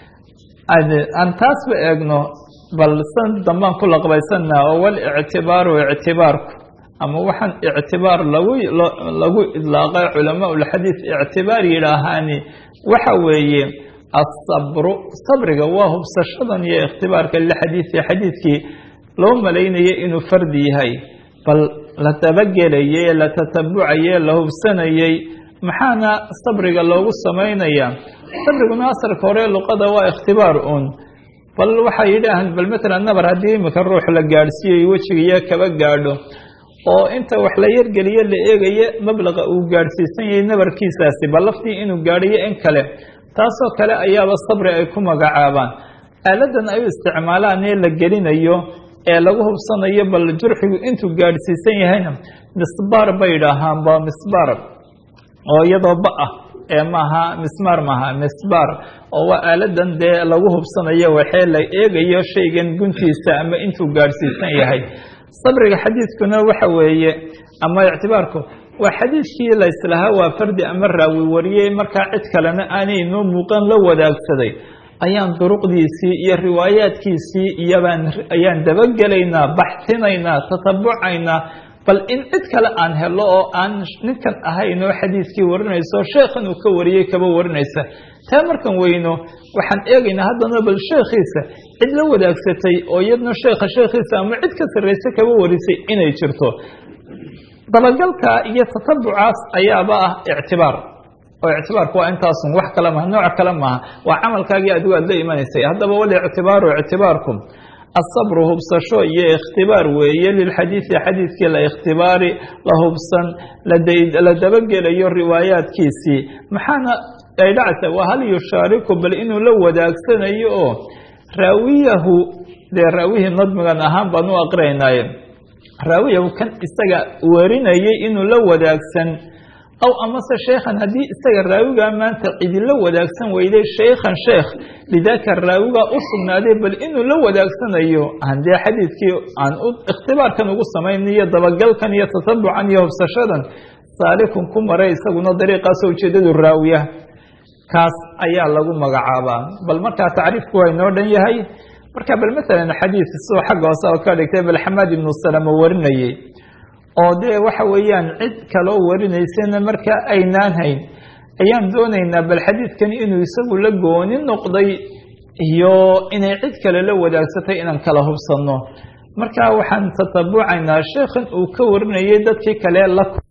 aan taasba eegno bal san dambaan ku laqbaysanna oo walictibaaru ictibaarku ama waxaan ictibaar lagu lagu idlaaqay culamaa ulxadiid ictibaar yidhaahaani waxa weeye asabru sabriga waa hubsashadan iyo ikhtibaarka lixadiidi xadiidkii loo malaynaya inuu fardi yahay bal la dabagelayay la tatabucayay la hubsanayay maxaana sabriga loogu samaynayaa sabriguna asalka hore luqada waa ikhtibaar uun bal waxay yidhaahaan bal matalan nabar haddii imika ruux la gaadhsiiyo wejigiiyo kaba gaadho oo inta wax la yargeliyo la eegaya mablaqa uu gaadhsiisan yahay nabarkiisaasi bal laftii inuu gaadhiyo in kale taasoo kale ayaaba sabri ay ku magacaabaan aaladan ay u isticmaalaan ee la gelinayo ee lagu hubsanayo bal jurxigu intuu gaadhsiisan yahayna misbaar bay idhaahaan ba misbaar oo iyadoo ba ah ee maaha mismaar maaha misbaar oo waa aaladan dee lagu hubsanayo waxee la eegayo shaygan guntiisa ama intuu gaadhsiisan yahay sabriga xadiidkuna waxa weeye ama ictibaarku waa xadiidkii la islahaa waa fardi ama raawi wariyey markaa cid kalena aanay noo muuqan la wadaagsaday ayaan duruqdiisii iyo riwaayaadkiisii iyobaan ayaan dabagelaynaa baxsinaynaa tatabucaynaa bal in cid kale aan helo oo aan ninkan ahayn oo xadiidkii warinayso sheekhan uu ka wariyey kaba warinaysa taa markan weyno waxaan eegaynaa haddana bal sheekhiisa cid la wadaagsatay oo iyadna sheekha sheekhiisa ama cid ka sarraysa kaba warisay inay jirto dabagalka iyo tatabucaas ayaaba ah ictibaar oo ictibaarku waa intaasun wax kale maha nooc kale maaha waa camalkaagii adigu aad la imanaysay haddaba walictibaaru ictibaarkum asabru hubsasho iyo ikhtibaar weeye lilxadiidi xadiidkii la ikhtibaari la hubsan la dabagelayo riwaayaadkiisii maxaana ay dhacsa waa hal yushaariku bal inuu la wadaagsanayo oo raawiyahu dee raawihii nadmigan ahaan baan u aqrinaynaye raawiyahu kan isaga warinayay inuu la wadaagsan aw amase sheekhan haddii isaga raawigaa maanta cidila wadaagsan weyday sheykhan sheekh lidaaka raawigaa u sugnaaday bal inuu la wadaagsanayo aan dee xadiidkii aan ikhtibaarkan ugu samaynayo dabagalkan iyo tatabucan iyo hubsashadan saalikun ku maray isaguna dariiqaasoo ujeedadu raawiya kaas ayaa lagu magacaabaa bal markaa tacriifku waa inoo dhan yahay marka bal maalan xadiid sidoo xagga hoose oo ka dhigtay bal xamaad ibnu salama warinayey oo dee waxa weeyaan cid kaloo warinaysana marka aynaan hayn ayaan doonaynaa bal xadiidkan inuu isagu la gooni noqday iyo inay cid kale la wadaagsatay inaan kala hubsanno marka waxaan tatabucaynaa sheekhan uu ka warinayay dadkii kale la